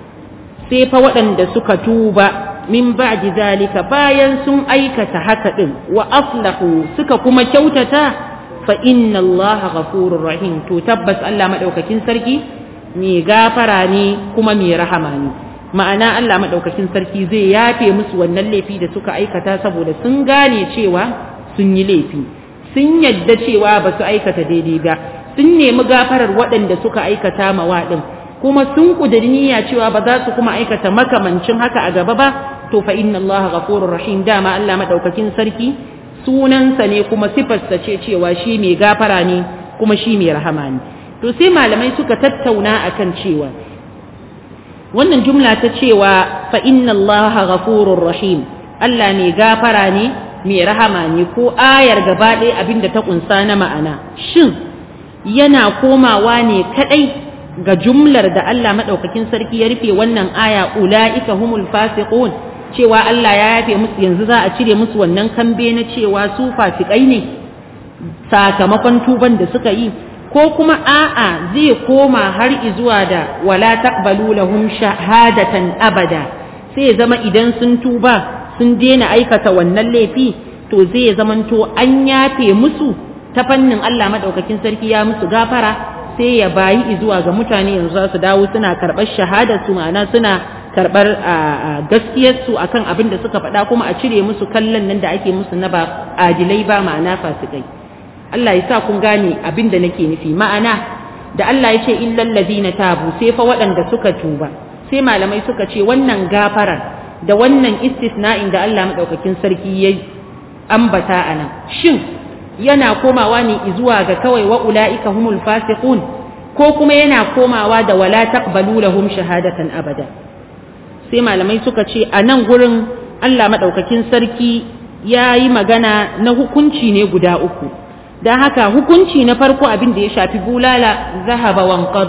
sai fa waɗanda suka tuba min ba'di zalika bayan sun aikata haka din wa aslahu suka kuma kyautata fa inna Allah ghafurur rahim to tabbas Allah maɗaukakin sarki mai gafara ne kuma mai rahama ne ma'ana Allah maɗaukakin sarki zai yafe musu wannan laifi da suka aikata saboda sun gane cewa sun yi laifi sun yadda cewa ba su aikata daidai ba sun nemi gafarar waɗanda suka aikata mawa ɗin kuma sun ƙudiri niyya cewa ba za su kuma aikata makamancin haka a gaba ba to fa inna Allah ghafurur rahim dama Allah madaukakin sarki sunansa ne kuma sifarsa ce cewa shi mai gafara ne kuma shi mai rahama ne to sai malamai suka tattauna akan cewa wannan jumla ta cewa fa inna Allah ghafurur rahim Allah mai gafara ne mai rahama ne ko ayar gaba ɗaya abin da ta ƙunsa na ma'ana shin yana komawa ne kaɗai ga jumlar da Allah maɗaukakin sarki ya rufe wannan aya ula'ika humul fasiqun cewa Allah ya yafe musu yanzu za a cire musu wannan kambe na cewa su fasikai ne sakamakon tuban da suka yi ko kuma a'a zai koma har izuwa da wala taqbalu lahum shahadatan abada sai ya zama idan sun tuba sun daina aikata wannan laifi to zai zamanto an yafe musu ta fannin Allah madaukakin sarki ya musu gafara sai ya bayi zuwa ga mutane yanzu za su dawo suna karɓar shahadar su ma'ana suna karɓar gaskiyar su akan abin da suka faɗa kuma a cire musu kallon nan da ake musu na ba adilai ba ma'ana fasikai Allah ya sa kun gane abin da nake nufi ma'ana da Allah ya ce illal ladina tabu sai fa waɗanda suka tuba sai malamai suka ce wannan gafarar da wannan istisna'in da Allah maɗaukakin sarki ya ambata a nan shin yana komawa ne zuwa ga kawai wa ula'ika humul fasiqun ko kuma yana komawa da wala taqbalu lahum shahadatan abada sai malamai suka ce a nan gurin Allah maɗaukakin sarki ya yi magana na hukunci ne guda uku don haka hukunci na farko abin da ya shafi bulala zahaba wanqada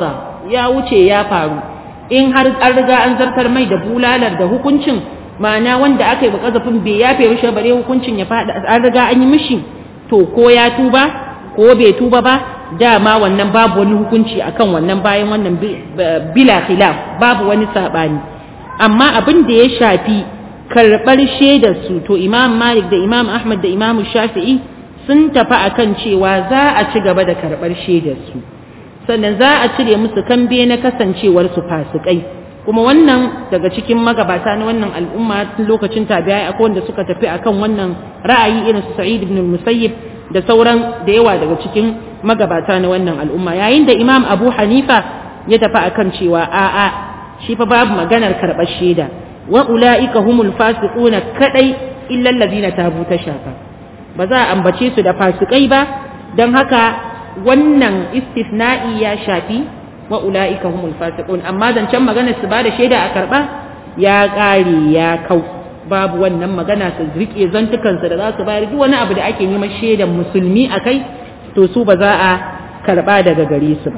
ya wuce ya faru in har an riga an zartar mai da bulalar da hukuncin ma'ana wanda aka yi wa kazafin bai yafe mishi bare hukuncin ya faɗa an riga an yi mishi to ko ya tuba ko bai tuba ba dama wannan babu wani hukunci akan wannan bayan wannan bila khilaf babu wani sabani amma abin da ya shafi karɓar shaidar su to imam malik da imam ahmad da imam shafi'i sun tafi akan cewa za a ci gaba da karɓar shaidar su sannan za a cire musu kambe na kasancewar su fasikai kuma wannan daga cikin magabata na wannan al'umma tun lokacin tabi'ai akwai wanda suka tafi akan wannan ra'ayi irin su sa'id ibn musayyib da sauran da yawa daga cikin magabata na wannan al'umma yayin da imam abu hanifa ya tafi akan cewa a'a shi fa babu maganar karɓar shaida wa ula'ika humul fasiquna kadai illa allazina tabu ta shafa ba za a ambace su da fasikai ba don haka wannan istisna'i ya shafi wa ula'ika humul fasiqun amma zancen maganar su ba da shaida a karɓa ya ƙare ya kau babu wannan magana su rike zantukansa da za su bayar duk wani abu da ake neman shaidan musulmi a kai to su ba za a karba daga gare su ba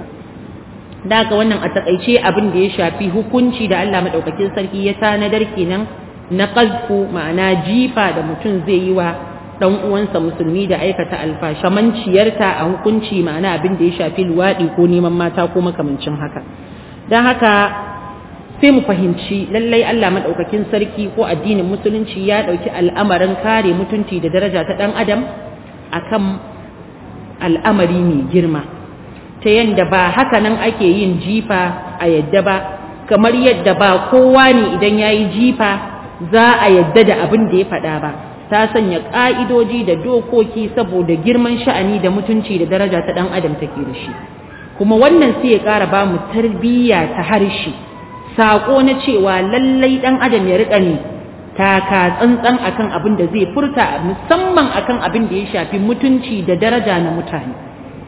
da haka wannan a takaice abin da ya shafi hukunci da Allah madaukakin sarki ya tanadar kenan na qazfu ma'ana jifa da mutum zai yi wa dan uwansa musulmi da aikata alfashamanciyarta a hukunci ma'ana abin da ya shafi luwaɗi ko neman mata ko makamancin haka don haka sai mu fahimci lallai Allah maɗaukakin sarki ko addinin musulunci ya ɗauki al'amarin kare mutunci da daraja ta ɗan adam akan al'amari mai girma ta yadda ba haka nan ake yin jifa a yadda ba kamar yadda ba kowa ne idan ya yi jifa za a yadda da abin da ya faɗa ba ta sanya ƙa'idoji da dokoki saboda girman sha'ani da mutunci da daraja ta ɗan adam take da shi kuma wannan sai ya ƙara ba mu tarbiyya ta harshe saƙo na cewa lallai ɗan adam ya riƙa ne taka tsantsan akan abin da zai furta musamman akan abin da ya shafi mutunci da daraja na mutane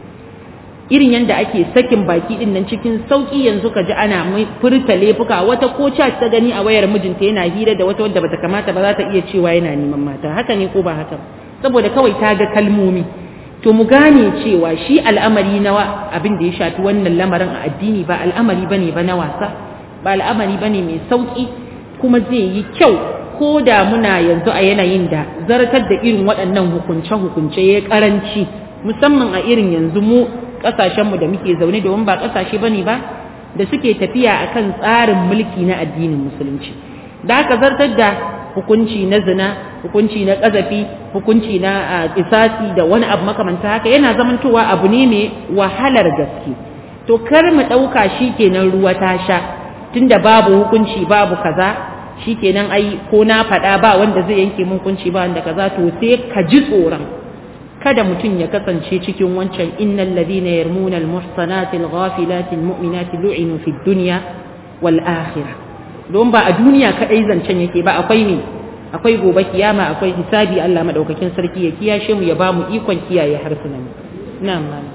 irin yadda ake sakin baki din nan cikin sauki yanzu ka ji ana furta laifuka wata ko chat ta gani a wayar mijinta yana hira da wata wadda bata kamata ba za ta iya cewa yana neman mata haka ne ko ba haka saboda kawai ta ga kalmomi to mu gane cewa shi al'amari na abin da ya shafi wannan lamarin a addini ba al'amari bane ba na wasa ba al'amari bane mai sauki kuma zai yi kyau ko da muna yanzu a yanayin da zartar da irin waɗannan hukunce-hukunce ya karanci musamman a irin yanzu mu ƙasashenmu da muke zaune domin ba ƙasashe bane ba da suke tafiya akan tsarin mulki na addinin musulunci da aka zartar da hukunci na zina hukunci na ƙazafi hukunci na kisasi da wani abu makamanta haka yana zamantowa abu ne mai wahalar gaske to kar mu ɗauka shi kenan ruwa ta sha tunda babu hukunci babu kaza shi kenan ai ko na faɗa ba wanda zai yanke mun hukunci ba wanda kaza to sai ka ji tsoron kada mutum ya kasance cikin wancan innal ladina yarmuna almuhsanati alghafilati almu'minati lu'inu fid dunya wal akhirah don ba a duniya kadai zancen yake ba akwai ne akwai gobe kiyama akwai hisabi Allah madaukakin sarki ya kiyashe mu ya ba mu ikon kiyaye harsunan mu na'am malam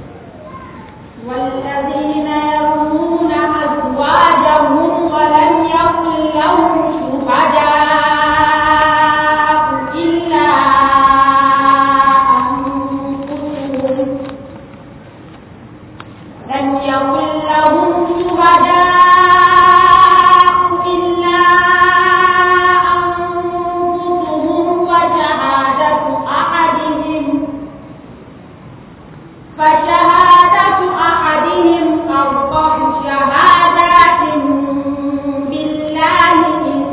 والذين يرمون أزواجهم ولم يكن لهم شهداء إلا أنفسهم لم يكن لهم شهداء إلا أنفسهم وشهادة أحدهم فشهادة أحدهم أربع شهادات بالله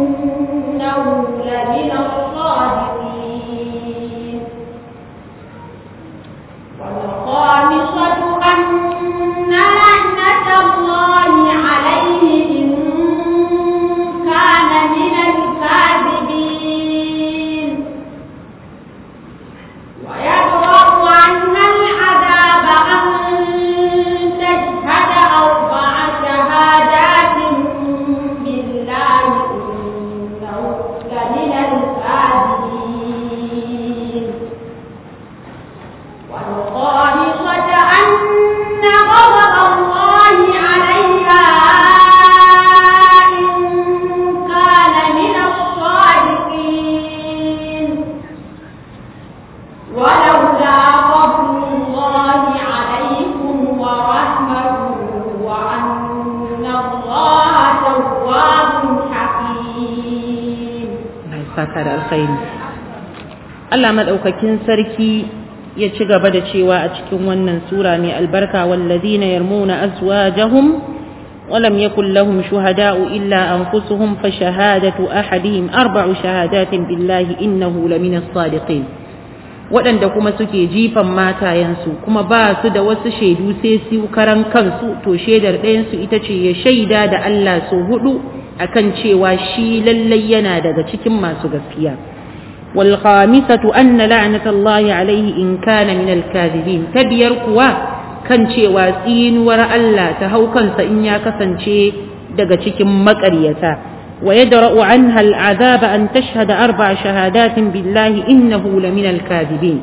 saka da alkhairi Allah madaukakin sarki ya ci gaba da cewa a cikin wannan sura mai albarka wallazina yarmuna azwajahum ولم يكن لهم شهداء إلا أنفسهم فشهادة أحدهم أربع شهادات بالله إنه لمن الصادقين waɗanda kuma suke jifan matayensu kuma ba su da wasu shaidu sai su karan kansu to shaidar ɗayansu ita ce ya shaida da Allah su hudu akan cewa shi lallai yana daga cikin masu gaskiya wal khamisatu anna la'natullahi alaihi in kana min al-kadhibin ta biyar kuwa kan cewa tsinuwar Allah ta hau kansa in ya kasance daga cikin maƙaryata ويدرأ عنها العذاب أن تشهد أربع شهادات بالله إنه لمن الكاذبين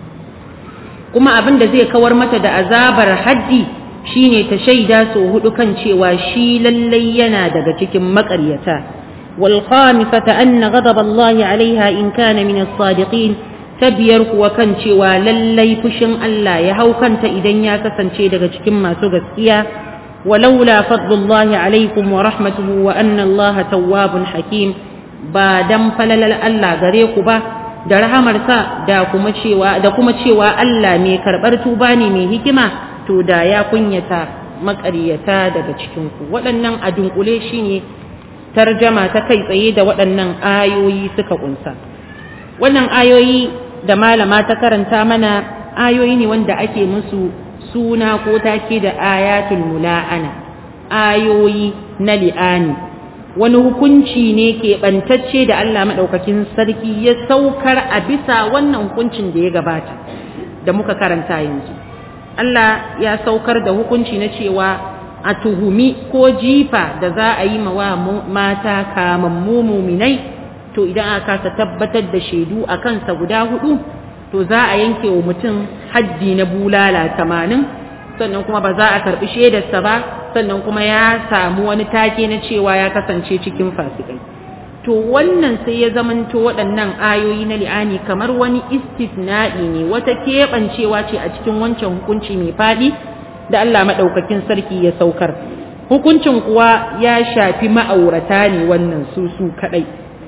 كما أبن زي كور متى دا أزابر حدي شيني تشيدا سوهد كان شيوا شيلا لينا دا تكم مكريتا والخامسة أن غضب الله عليها إن كان من الصادقين تبير وكان شيوا للي فشن الله يهو كانت إذن يا كسن شيدا تكم ما سوغسكيا ولولا فضل الله عليكم ورحمته وأن الله تواب حكيم ba dan falalar Allah gare ku ba da rahamarsa da kuma cewa da kuma cewa Allah mai karɓar tuba ne mai hikima to da ya kunyata maƙaryata daga cikin ku waɗannan a dunkule shine tarjama ta kai tsaye da waɗannan ayoyi suka kunsa wannan ayoyi da malama ta karanta mana ayoyi ne wanda ake musu suna ko take da ayatul mula'ana ayoyi na li'ani wani hukunci ne keɓantacce da Allah maɗaukakin sarki ya saukar a bisa wannan hukuncin da ya gabata da muka karanta yanzu Allah ya saukar da hukunci na cewa a tuhumi ko jifa da za a yi mawa mata kamammu muminai to idan aka kasa tabbatar da shaidu a kansa guda hudu to za a yanke wa mutum haddi na bulala tamanin sannan kuma ba za a karɓi shaidarsa ba sannan kuma ya samu wani take na cewa ya kasance cikin fasikai to wannan sai ya zamanto waɗannan ayoyi na li'ani kamar wani istisna'i ne wata keɓancewa ce a cikin wancan hukunci mai faɗi da Allah maɗaukakin sarki ya saukar hukuncin kuwa ya shafi ma'aurata ne wannan su su kaɗai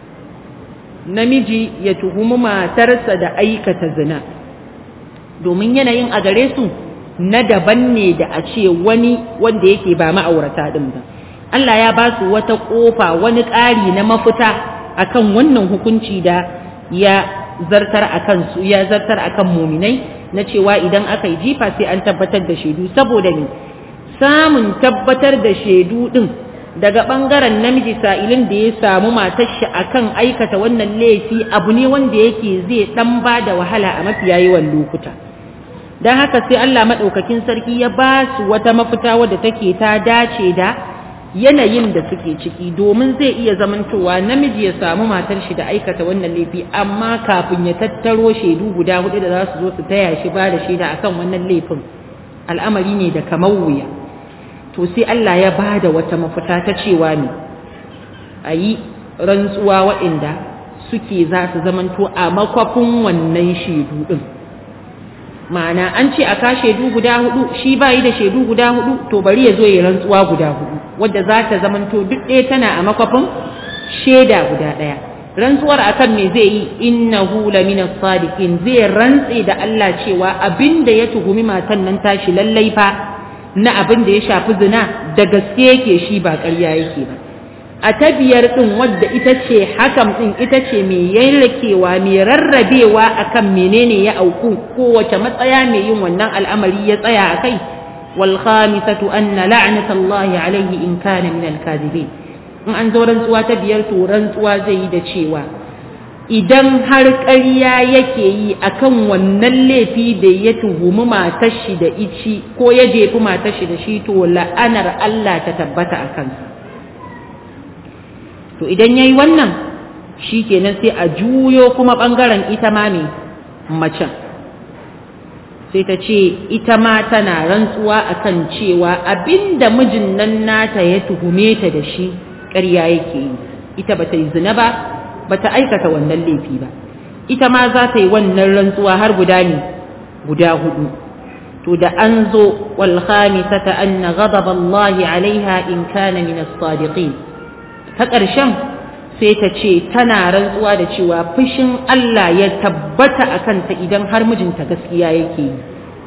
namiji ya tuhumi matarsa da aikata zina domin yanayin a gare su na daban ne da a ce wani wanda yake ba ma'aurata ɗin ba Allah ya ba su wata ƙofa wani ƙari na mafita akan wannan hukunci da ya zartar akan su ya zartar akan muminai na cewa idan aka yi jifa sai an tabbatar da shaidu saboda ne samun tabbatar da shaidu ɗin daga ɓangaren namiji sa'ilin da ya samu matar shi akan aikata wannan laifi abu ne wanda yake zai ɗan ba da wahala a mafiya yawan lokuta don haka sai Allah maɗaukakin sarki ya ba su wata mafita wadda take ta dace da yanayin da suke ciki domin zai iya zamantowa namiji ya samu matar shi da aikata wannan laifi amma kafin ya tattaro shaidu guda hudu da za su zo su taya shi ba da shaida akan wannan laifin al'amari ne da kamar wuya to sai Allah ya ba da wata mafita ta cewa ne a yi rantsuwa waɗanda suke za su zamanto a makwafin wannan shaidu ɗin ma'ana an ce a ka shaidu guda hudu shi ba yi da shaidu guda hudu to bari ya zo ya rantsuwa guda hudu wadda za ta zamanto duk ɗaya tana a makwafin shaida guda ɗaya rantsuwar akan me zai yi innahu lamina sadiqin zai rantse da Allah cewa abinda ya tuhumi matan nan tashi lallai fa na abin da ya shafi zina da gaske yake shi ba ƙarya yake ba a ta biyar ɗin wadda ita ce hakan ɗin ita ce mai yanrakewa mai rarrabewa akan menene ya auku kowace matsaya mai yin wannan al'amari ya tsaya a kai wal khamisatu anna la'natallahi alaihi in kana min al in an zo rantsuwa ta biyar to rantsuwa zai yi da cewa idan har ƙarya yake yi akan wannan laifi da ya tuhumi matar shi da ici ko ya jefi matar shi da shi to la'anar Allah ta tabbata a kansa to idan yayi wannan shi kenan sai a juyo kuma ɓangaren ita ma mai macen sai ta ce ita ma tana rantsuwa akan cewa abinda mijin nan nata ya tuhume ta da shi ƙarya yake yi ita bata yi zina ba bata aikata wannan laifi ba ita ma za ta yi wannan rantsuwa har guda ne guda hudu to da an zo wal khamisata anna ghadab Allah alaiha in kana min as-sadiqin ta ƙarshen sai ta ce tana rantsuwa da cewa fushin Allah ya tabbata a kanta idan har mijinta gaskiya yake yi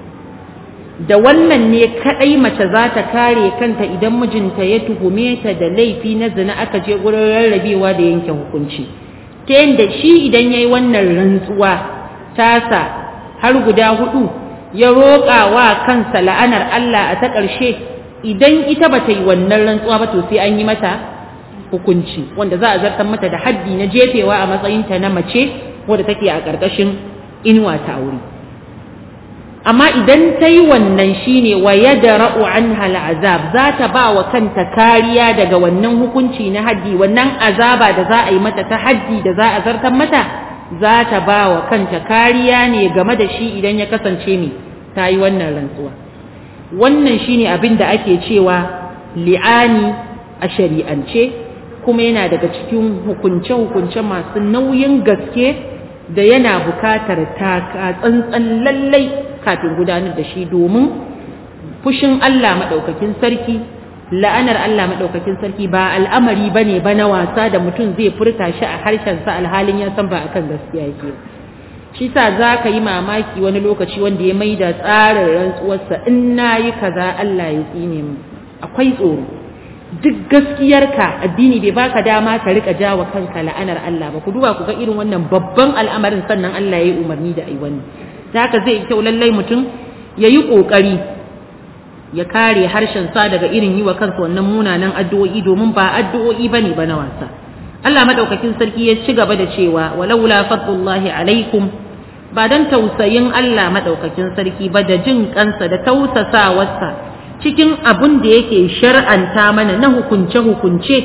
da wannan ne kadai mace za ta kare kanta idan mijinta ya tuhume ta da laifi na zina aka je gurin rarrabewa da yanke hukunci ta yadda shi idan ya yi wannan rantsuwa tasa har guda hudu ya roƙa wa kansa la'anar Allah a ta ƙarshe idan ita ba ta yi wannan rantsuwa ba to sai an yi mata hukunci wanda za a zartar mata da haddi na jefewa a matsayinta na mace wadda take a ƙarƙashin inuwa ta aure amma idan ta yi wannan shine wa yadra'u anha al'azab za ta ba wa kanta kariya daga wannan hukunci na haddi wannan azaba da za a yi mata ta haddi da za a zartar mata za ta ba wa kanta kariya ne game da shi idan ya kasance mai ta yi wannan rantsuwa wannan shine abin da ake cewa li'ani a shari'ance kuma yana daga cikin hukunce-hukunce masu nauyin gaske da yana bukatar taka tsantsan lallai kafin gudanar da shi domin fushin Allah maɗaukakin sarki la'anar Allah maɗaukakin sarki ba al'amari ba ne ba na wasa da mutum zai furta shi a harshensa alhalin ya san ba akan gaskiya yake shi sa za ka yi mamaki wani lokaci wanda ya maida tsarin rantsuwarsa in na yi kaza Allah ya tsine mu akwai tsoro duk gaskiyarka addini bai baka dama ka rika jawa kanka la'anar Allah ba ku duba ku ga irin wannan babban al'amarin sannan Allah ya yi umarni da ai wannan da haka zai kyau lallai mutum ya yi ƙoƙari ya kare harshen sa daga irin yi wa kansa wannan munanan addu'o'i domin ba addu'o'i bane ba na wasa Allah madaukakin sarki ya ci gaba da cewa walaula fadlullahi alaikum ba dan tausayin Allah madaukakin sarki ba da jin kansa da tausasawarsa cikin abin da yake shar'anta mana na hukunce-hukunce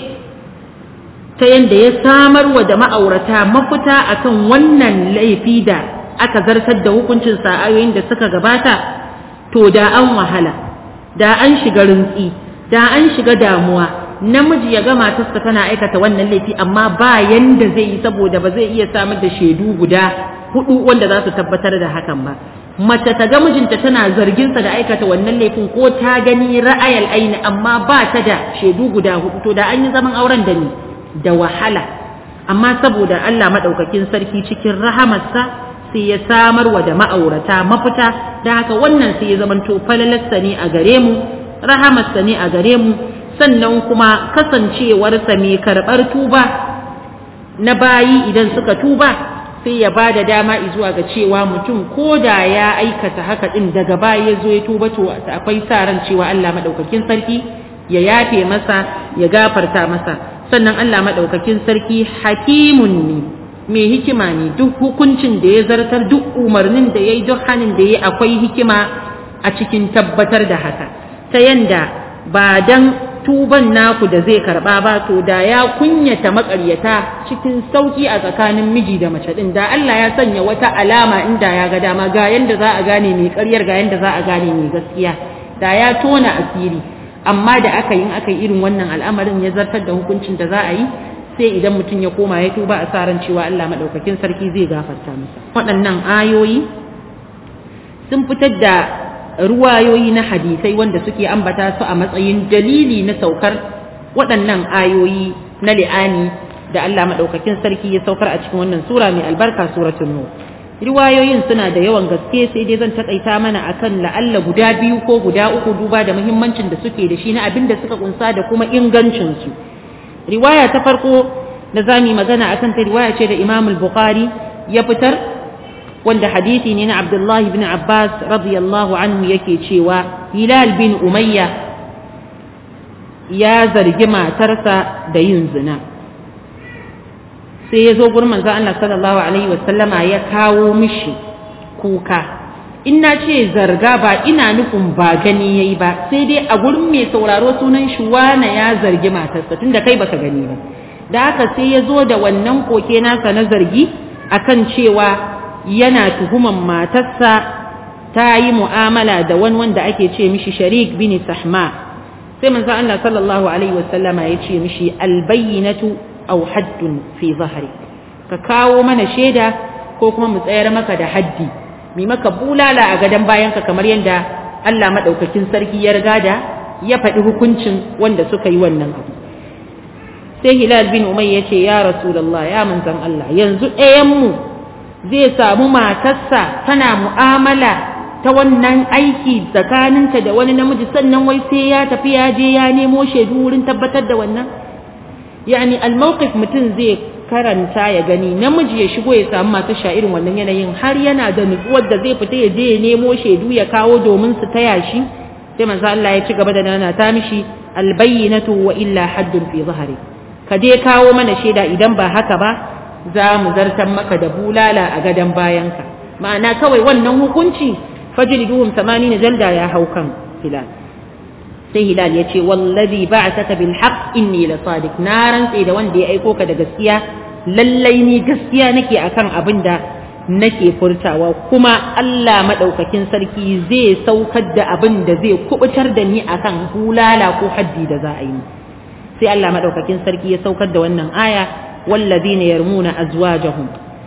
ta yadda ya samar wa da ma'aurata mafita akan wannan laifi da aka zartar da hukuncin sa'ayoyin da suka gabata to da an wahala da an shiga rintsi da an shiga damuwa namiji ya ga matarsa tana aikata wannan laifi amma ba yanda zai yi saboda ba zai iya samar da shaidu guda hudu wanda za su tabbatar da hakan ba mace ta ga mijinta tana zarginsa da aikata wannan laifin ko ta gani ra'ayal aini amma ba ta da shaidu guda hudu to da an yi zaman auren da ni da wahala amma saboda Allah madaukakin sarki cikin rahamarsa sai ya samar wa da ma'aurata mafita da haka wannan sai ya zamanto falalarsa ne a gare mu rahamarsa ne a gare mu sannan kuma kasancewarsa mai karɓar tuba na bayi idan suka tuba sai ya ba da dama zuwa ga cewa mutum ko da ya aikata haka ɗin daga baya ya zo ya tuba to akwai sa ran cewa Allah maɗaukakin sarki ya yafe masa ya gafarta masa sannan Allah maɗaukakin sarki hakimun ne mai hikima ne duk hukuncin da ya zartar duk umarnin da ya yi duk hannun da ya akwai hikima a cikin tabbatar da haka ta yanda ba dan tuban naku da zai karba ba to da ya kunyata makaryata cikin sauki a tsakanin miji da mace din da Allah ya sanya wata alama inda ya ga dama ga yanda za a gane mai ƙaryar ga yanda za a gane mai gaskiya da ya tona asiri amma da aka yi aka yi irin wannan al'amarin ya zartar da hukuncin da za a yi sai idan mutum ya koma ya tuba a sa ran cewa Allah madaukakin sarki zai gafarta masa waɗannan ayoyi sun fitar da ruwayoyi na hadisai wanda suke ambata su a matsayin dalili na saukar waɗannan ayoyi na li'ani da Allah maɗaukakin sarki ya saukar a cikin wannan sura mai albarka suratul nur riwayoyin suna da yawan gaske sai dai zan takaita mana akan la'alla guda biyu ko guda uku duba da muhimmancin da suke da shi na abin da suka kunsa da kuma ingancin su riwaya ta farko da zamu magana akan ta riwaya ce da Imam al-Bukhari ya fitar wanda hadisi ne na Abdullahi bin Abbas radiyallahu anhu yake cewa Hilal bin Umayya ya zargi matarsa da yin zina sai ya zo gurin manzo Allah sallallahu alaihi wasallama ya kawo mishi kuka in na ce zarga ba ina nufin ba gani yayi ba sai dai a gurin mai sauraro sunan shi wana ya zargi matarsa tunda kai baka gani ba da haka sai ya zo da wannan koke nasa na zargi akan cewa yana tuhuman matarsa ta yi mu'amala da wani wanda ake ce mishi sharik bin sahma sai manzo Allah sallallahu alaihi wasallama ya ce mishi albayyinatu aw haddun fi zahri ka kawo mana shaida ko kuma mu tsayar maka da haddi mi maka bulala a gadan bayanka kamar yadda Allah madaukakin sarki ya riga da ya faɗi hukuncin wanda suka yi wannan abu sai hilal bin umay ya ce ya rasulullah ya manzan Allah yanzu ɗayanmu zai samu matarsa tana mu'amala ta wannan aiki tsakaninta da wani namiji sannan wai sai ya tafi ya je ya nemo shaidu wurin tabbatar da wannan yani almawqif mutum zai karanta ya gani namiji ya shigo ya samu masu sha irin wannan yanayin har yana da nutsuwar da zai fita ya je ya nemo shaidu ya kawo domin su taya shi sai manzo Allah ya ci gaba da nana ta mishi albayyinatu wa illa haddun fi zahari ka je kawo mana shaida idan ba haka ba za mu zartan maka da bulala a gadon bayanka ma'ana kawai wannan hukunci fajriduhum 80 jalda ya hau kan hilal sai hilal ya ce wallazi ba'athaka bil haqq inni la sadiq na rantse da wanda ya aiko ka da gaskiya lallai ni gaskiya nake akan abin da nake furtawa kuma Allah madaukakin sarki zai saukar da abin da zai kubutar da ni akan hulala ko haddi da za a yi sai Allah madaukakin sarki ya saukar da wannan aya wallazina yarmuna azwajahum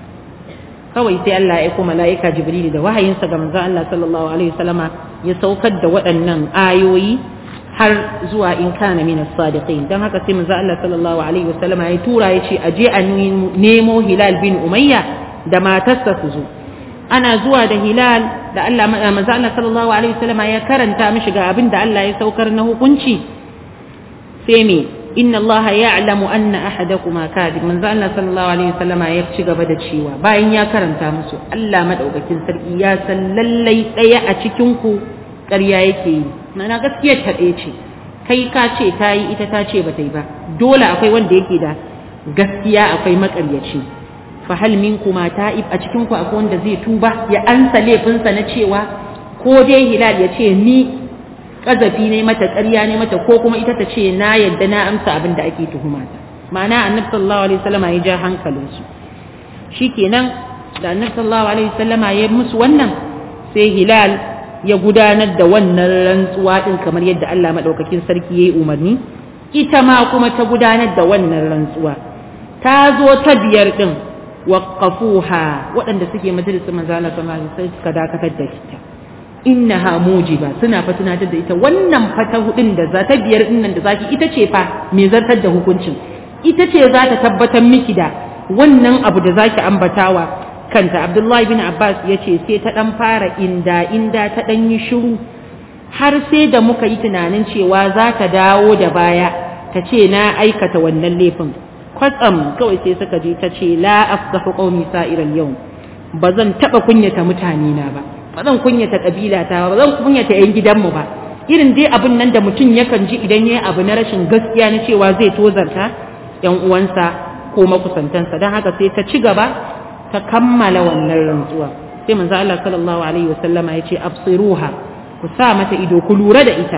kawai sai Allah ya aiko mala'ika Jibril da wahayinsa ga manzon Allah sallallahu alaihi wasallama ya saukar da waɗannan ayoyi har zuwa in kana min as-sadiqin dan haka sai manzo Allah sallallahu alaihi wasallam ya tura ya ce aje a nemo Hilal bin Umayya da matarsa su zo ana zuwa da Hilal da Allah manzo Allah sallallahu alaihi wasallam ya karanta mishi ga abin da Allah ya saukar na hukunci sai me inna Allah ya'lamu anna ahadakuma kadib manzo Allah sallallahu alaihi wasallam ya ci gaba da cewa bayan ya karanta musu Allah madaukakin sarki ya san lallai daya a cikin ku ƙarya yake yi mana gaskiyar ta ɗaya ce kai ka ce ta yi ita ta ce ba ta yi ba dole akwai wanda yake da gaskiya akwai maƙaryaci fa hal minkuma ta'ib a cikin ku akwai wanda zai tuba ya ansa laifinsa na cewa ko dai hilal ya ce ni kazafi ne mata ƙarya ne mata ko kuma ita ta ce na yadda na amsa abin da ake tuhuma ta ma'ana annabi sallallahu alaihi wasallama ya ja hankalinsu shikenan da annabi sallallahu alaihi wasallama ya musu wannan sai hilal ya gudanar da wannan rantsuwa din kamar yadda Allah madaukakin sarki yayi umarni ita ma kuma ta gudanar da wannan rantsuwa ta zo ta biyar din waqafuha waɗanda suke majalisar manzo Allah sallallahu alaihi wasallam suka dakatar da ita innaha mujiba suna fa tunatar da ita wannan fata hudin da za ta biyar din nan da zaki ita ce fa me zartar da hukuncin ita ce za ta tabbatar miki da wannan abu da zaki ambatawa kanta Abdullahi bin Abbas ya ce sai ta ɗan fara inda inda ta ɗan yi shiru har sai da muka yi tunanin cewa za ta dawo da baya ta ce na aikata wannan laifin kwatsam kawai sai suka je ta ce la afdahu qaumi sa'iral yau ba zan taɓa kunyata mutane na ba ba zan kunyata kabila ta ba zan kunyata yan gidanmu ba irin dai abin nan da mutum yakan ji idan yayi abu na rashin gaskiya na cewa zai tozarta yan uwansa ko makusantansa don haka sai ta ci gaba ta kammala wannan rantsuwa sai manzo Allah sallallahu alaihi wasallama yace absiruha ku sa mata ido ku lura da ita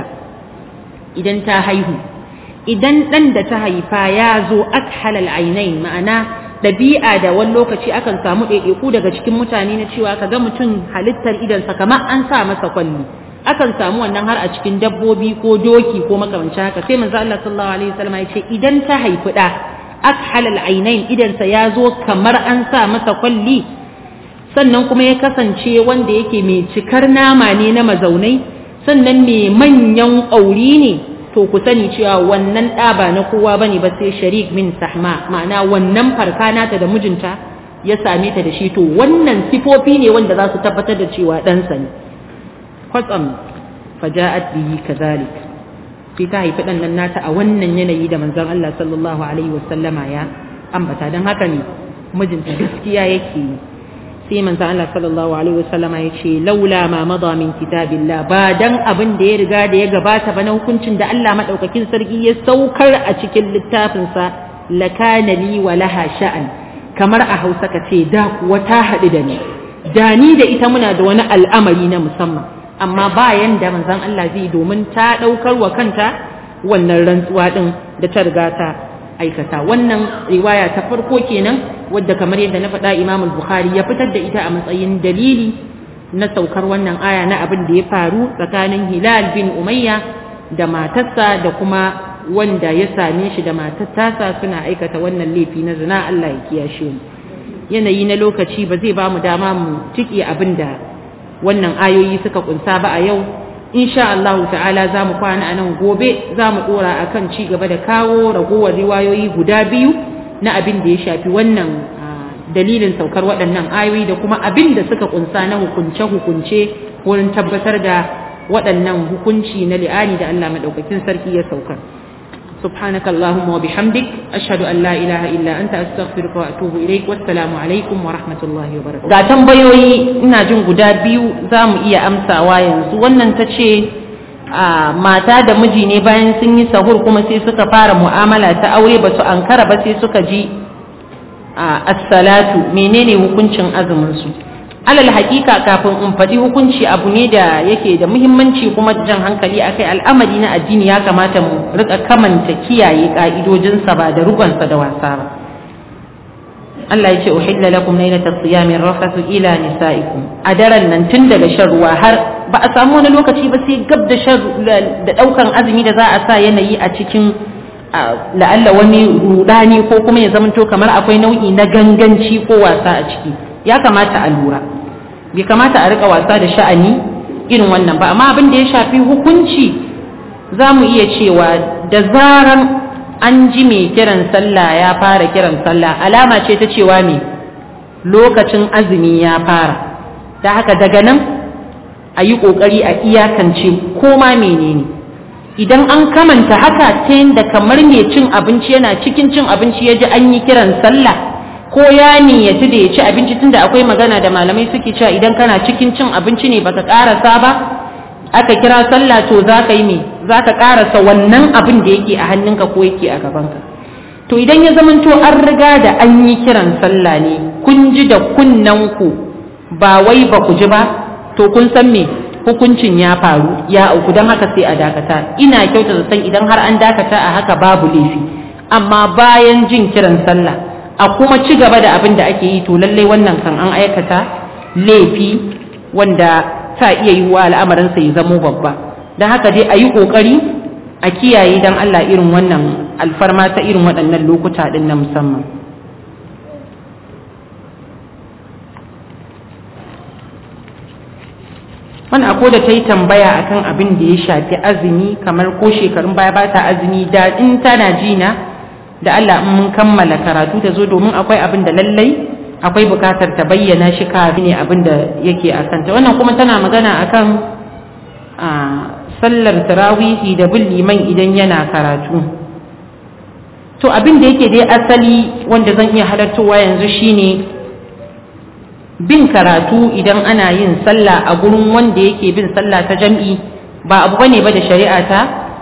idan ta haihu idan dan da ta haifa ya zo akhal ainain ma'ana dabi'a da wani lokaci akan samu ɗaiɗaiku daga cikin mutane na cewa kaga mutum halittar idansa kamar an sa masa kwalli akan samu wannan har a cikin dabbobi ko doki ko makamancin haka sai manzo Allah sallallahu alaihi wasallama yace idan ta haifi da akhal al-ainain idansa ya zo kamar an sa masa kwalli sannan kuma ya kasance wanda yake mai cikar nama ne na mazaunai sannan mai manyan ƙauri ne to ku sani cewa wannan ɗa ba na kowa bane ba sai sharik min sahma ma'ana wannan farka nata da mijinta ya same ta da shi to wannan sifofi ne wanda za su tabbatar da cewa ɗansa ne kwatsam faja'at bihi kazalik sai ta haifi ɗan nan nata a wannan yanayi da manzon Allah sallallahu alaihi wasallama ya ambata don haka ne mijinta gaskiya yake yi sai manzon Allah sallallahu alaihi wasallama ya ce laula ma mada min kitabillah ba dan abin da ya riga da ya gabata ba na hukuncin da Allah madaukakin sarki ya saukar a cikin littafin sa lakana li wa laha sha'an kamar a Hausa ka ce da kuwa ta haɗu da ni da ni da ita muna da wani al'amari na musamman amma bayan da manzon Allah zai domin ta ɗaukar wa kanta wannan rantsuwa ɗin da ta riga ta aikata wannan riwaya ta farko kenan wadda kamar yadda na faɗa Imam Bukhari ya fitar da ita a matsayin dalili na saukar wannan aya na abin da ya faru tsakanin Hilal bin Umayya da matarsa da kuma wanda ya same shi da matarsa suna aikata wannan laifi na zina Allah ya kiyashe mu yanayi na lokaci ba zai ba mu dama mu tiki abin da wannan ayoyi suka kunsa ba a yau insha Allah ta'ala za mu kwana a nan gobe za mu dora akan ci gaba da kawo ragowar riwayoyi guda biyu na abin da ya shafi wannan dalilin saukar waɗannan ayoyi da kuma abin da suka kunsa na hukunce-hukunce wurin tabbatar da waɗannan hukunci na li'ani da Allah maɗaukakin sarki ya saukar. سبحانك اللهم وبحمدك أشهد أن لا إله إلا أنت أستغفرك وأتوب إليك والسلام عليكم ورحمة الله وبركاته ga tambayoyi ina jin guda biyu za mu iya amsawa yanzu wannan ta ce mata da miji ne bayan sun yi sahur kuma sai suka fara mu'amala ta aure ba su ankara ba sai suka ji as-salatu menene hukuncin azumin su alal hakika kafin in faɗi hukunci abu ne da yake da muhimmanci kuma jan hankali akai al'amari na addini ya kamata mu rika kamanta kiyaye ka'idojinsa ba da rugonsa da wasa ba Allah ya ce uhilla lakum laylata siyami rafathu ila nisaikum a daren nan tun daga shan ruwa har ba a samu wani lokaci ba sai gab da shan da daukan azumi da za a sa yanayi a cikin la'alla wani rudani ko kuma ya zamanto kamar akwai nau'i na ganganci ko wasa a ciki ya kamata a lura bai kamata a rika wasa da sha'ani irin wannan ba amma abin da ya shafi hukunci za mu iya cewa da zaran an ji mai kiran sallah ya fara kiran sallah alama ce ta cewa me lokacin azumi ya fara da haka daga nan a yi ƙoƙari a iyakance ko ma menene idan an kamanta haka ta yadda kamar mai cin abinci yana cikin cin abinci ya ji an yi kiran sallah ko ya niyyaci da ya ci abinci tunda akwai magana da malamai suke cewa idan kana cikin cin abinci ne baka karasa ba aka kira sallah to za ka yi me za ka karasa wannan abin da yake a hannunka ko yake a gabanka to idan ya zamanto an riga da an yi kiran sallah ne kun ji da kunnanku ba wai ba ku ji ba to kun san me hukuncin ya faru ya auku don haka sai a dakata ina kyauta san idan har an dakata a haka babu laifi amma bayan jin kiran sallah a kuma ci gaba da abin da ake yi to lallai wannan kan an aikata laifi wanda ta iya yi wa al'amarinsa ya zamo babba don haka dai a yi ƙoƙari a kiyaye don Allah irin wannan alfarma ta irin waɗannan lokuta ɗin na musamman wani ako da ta yi tambaya akan abin da ya shafi azumi kamar ko shekarun baya ba ta azumi da in tana jina da Allah in mun kammala karatu ta zo domin akwai abin da lallai akwai bukatar ta bayyana shi kafin ne abin da yake a kanta wannan kuma tana magana akan a sallar tarawihi da bin liman idan yana karatu to abin da yake dai asali wanda zan iya halartowa yanzu shine bin karatu idan ana yin sallah a gurin wanda yake bin sallah ta jam'i ba abu bane ba da shari'a ta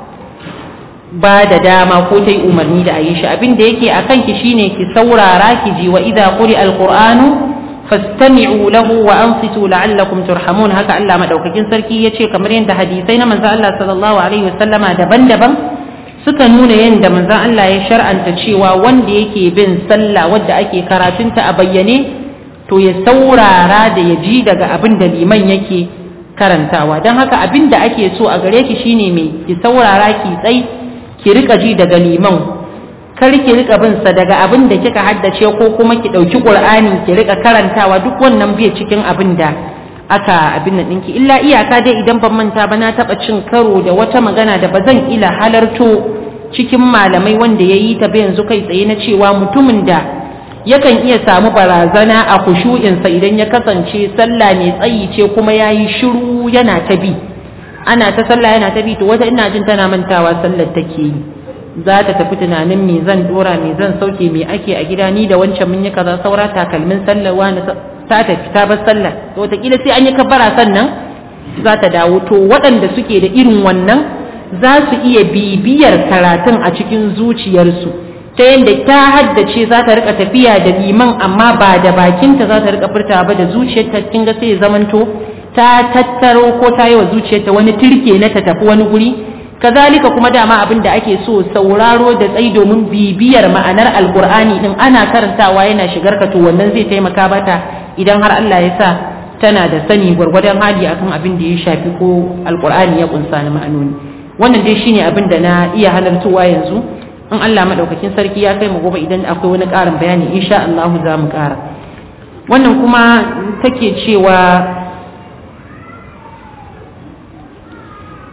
ba da dama ko ta yi umarni da a yi shi abin da yake a kanki shine ki saurara ki ji wa idza quri alqur'anu fastami'u lahu wa ansitu la'allakum turhamun haka Allah madaukakin sarki yace kamar yadda hadisai na manzo Allah sallallahu alaihi wasallama daban-daban suka nuna yadda manzo Allah ya shar'anta cewa wanda yake bin sallah wadda ake karatunta a bayyane to ya saurara da ya ji daga abin da liman yake karantawa don haka abin da ake so a gare ki shine mai ki saurara ki tsai ki rika ji daga liman kar ki rika bin sa daga abin da kika haddace ko kuma ki dauki qur'ani ki rika karantawa duk wannan bai cikin abin da aka abin nan dinki illa iyaka dai idan ban manta ba na taba cin karo da wata magana da bazan ila halarto cikin malamai wanda yayi ta yanzu kai tsaye na cewa mutumin da yakan iya samu barazana a kushu'insa idan ya kasance sallah mai tsayi ce kuma yayi shiru yana ta bi ana ta sallah yana ta bi to wata ina jin tana mantawa sallar take yi za ta tafi tunanin me zan dora me zan sauke me ake a gida ni da wancan mun yi kaza saura takalmin sallar wani ta tafi ta bar sallar to wataƙila sai an yi kabbara sannan za ta dawo to waɗanda suke da irin wannan za su iya bibiyar karatun a cikin zuciyarsu ta yadda ta haddace za ta rika tafiya da liman amma ba da bakinta za ta rika furta ba da zuciyarta kin ga sai ya zamanto ta tattaro ko ta yi wa zuciyarta wani turke na ta tafi wani guri kazalika kuma dama abin da ake so sauraro da tsayi domin bibiyar ma'anar alkur'ani din ana karantawa yana shigar ka to wannan zai taimaka bata idan har Allah ya sa tana da sani gwargwadon hali akan abin da ya shafi ko alkur'ani ya kunsa na ma'anoni wannan dai shine abin da na iya halartowa yanzu in Allah madaukakin sarki ya kai mu gobe idan akwai wani ƙarin bayani insha Allah za mu ƙara wannan kuma take cewa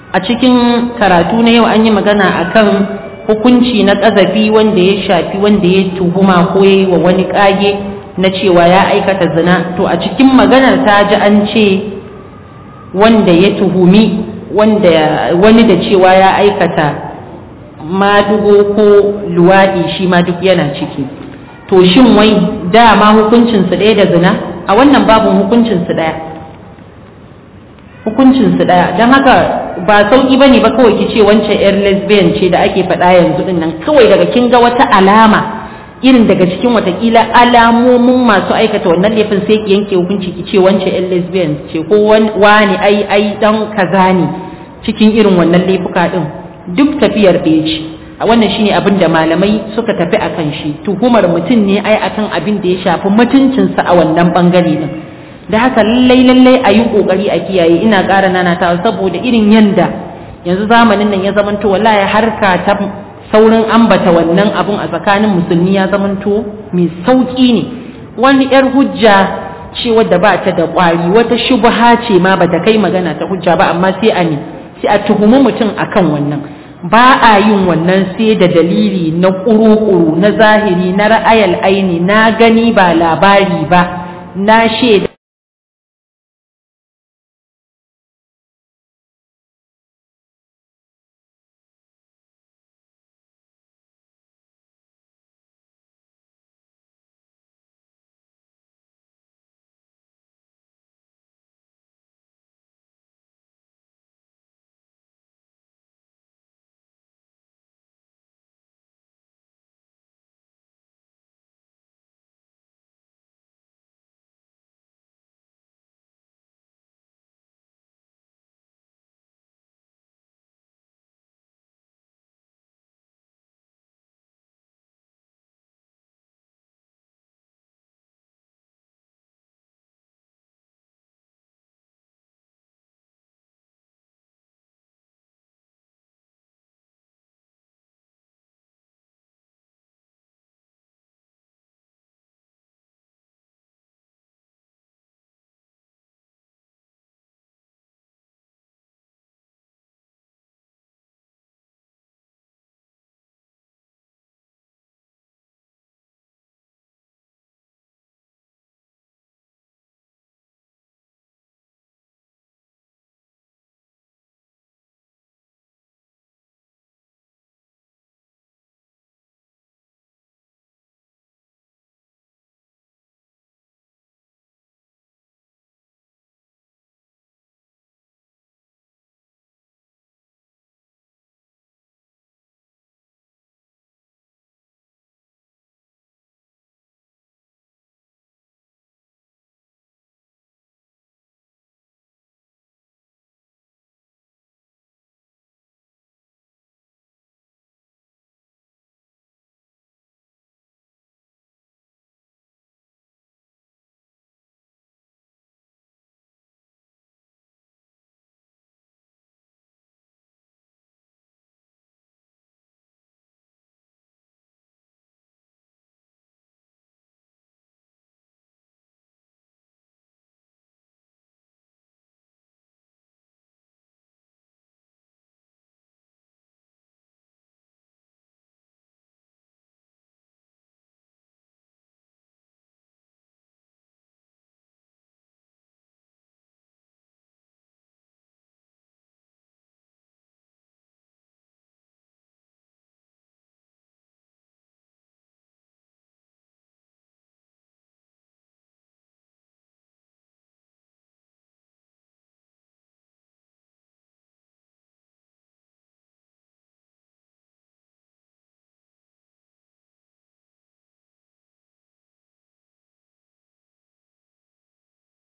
a cikin karatu na yau an yi magana akan hukunci na ƙazafi wanda ya shafi wanda ya tuhuma ko ya yi wa wani ƙage na cewa ya aikata zina to a cikin maganar ta ji an ce wanda ya tuhumi wanda wani da cewa ya aikata madugo ko luwaɗi shi ma duk yana ciki to shin wai dama hukuncinsu ɗaya da zina a wannan babin hukuncinsu ɗaya hukuncinsu ɗaya don haka ba sauƙi ba ne ba kawai ki ce wancan 'yar lesbian ce da ake faɗa yanzu ɗin nan kawai daga kin ga wata alama irin daga cikin watakila alamomin masu aikata wannan laifin sai ki yanke hukunci ki ce wancan 'yan lesbian ce ko wani ai ai dan kaza ne cikin irin wannan laifuka ɗin duk tafiyar ɗaya ce a wannan shine abin da malamai suka tafi akan shi tuhumar mutum ne ai akan abin da ya shafi mutuncinsa a wannan bangare din da haka lallai lallai a yi kokari a kiyaye ina ƙara nanata saboda irin yanda yanzu zamanin nan ya zamanto wallahi harka ta saurin ambata wannan abun a tsakanin musulmi ya zamanto mai sauki ne wani yar hujja ce wadda ba ta da ƙwari wata shubha ce ma bata kai magana ta hujja ba amma sai a ne sai a tuhumi mutum akan wannan ba a yin wannan sai da dalili na ƙuru-ƙuru na zahiri na ra'ayal aini na gani ba labari ba na shaida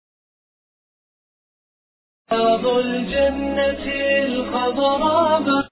رياض الجنة الخضراء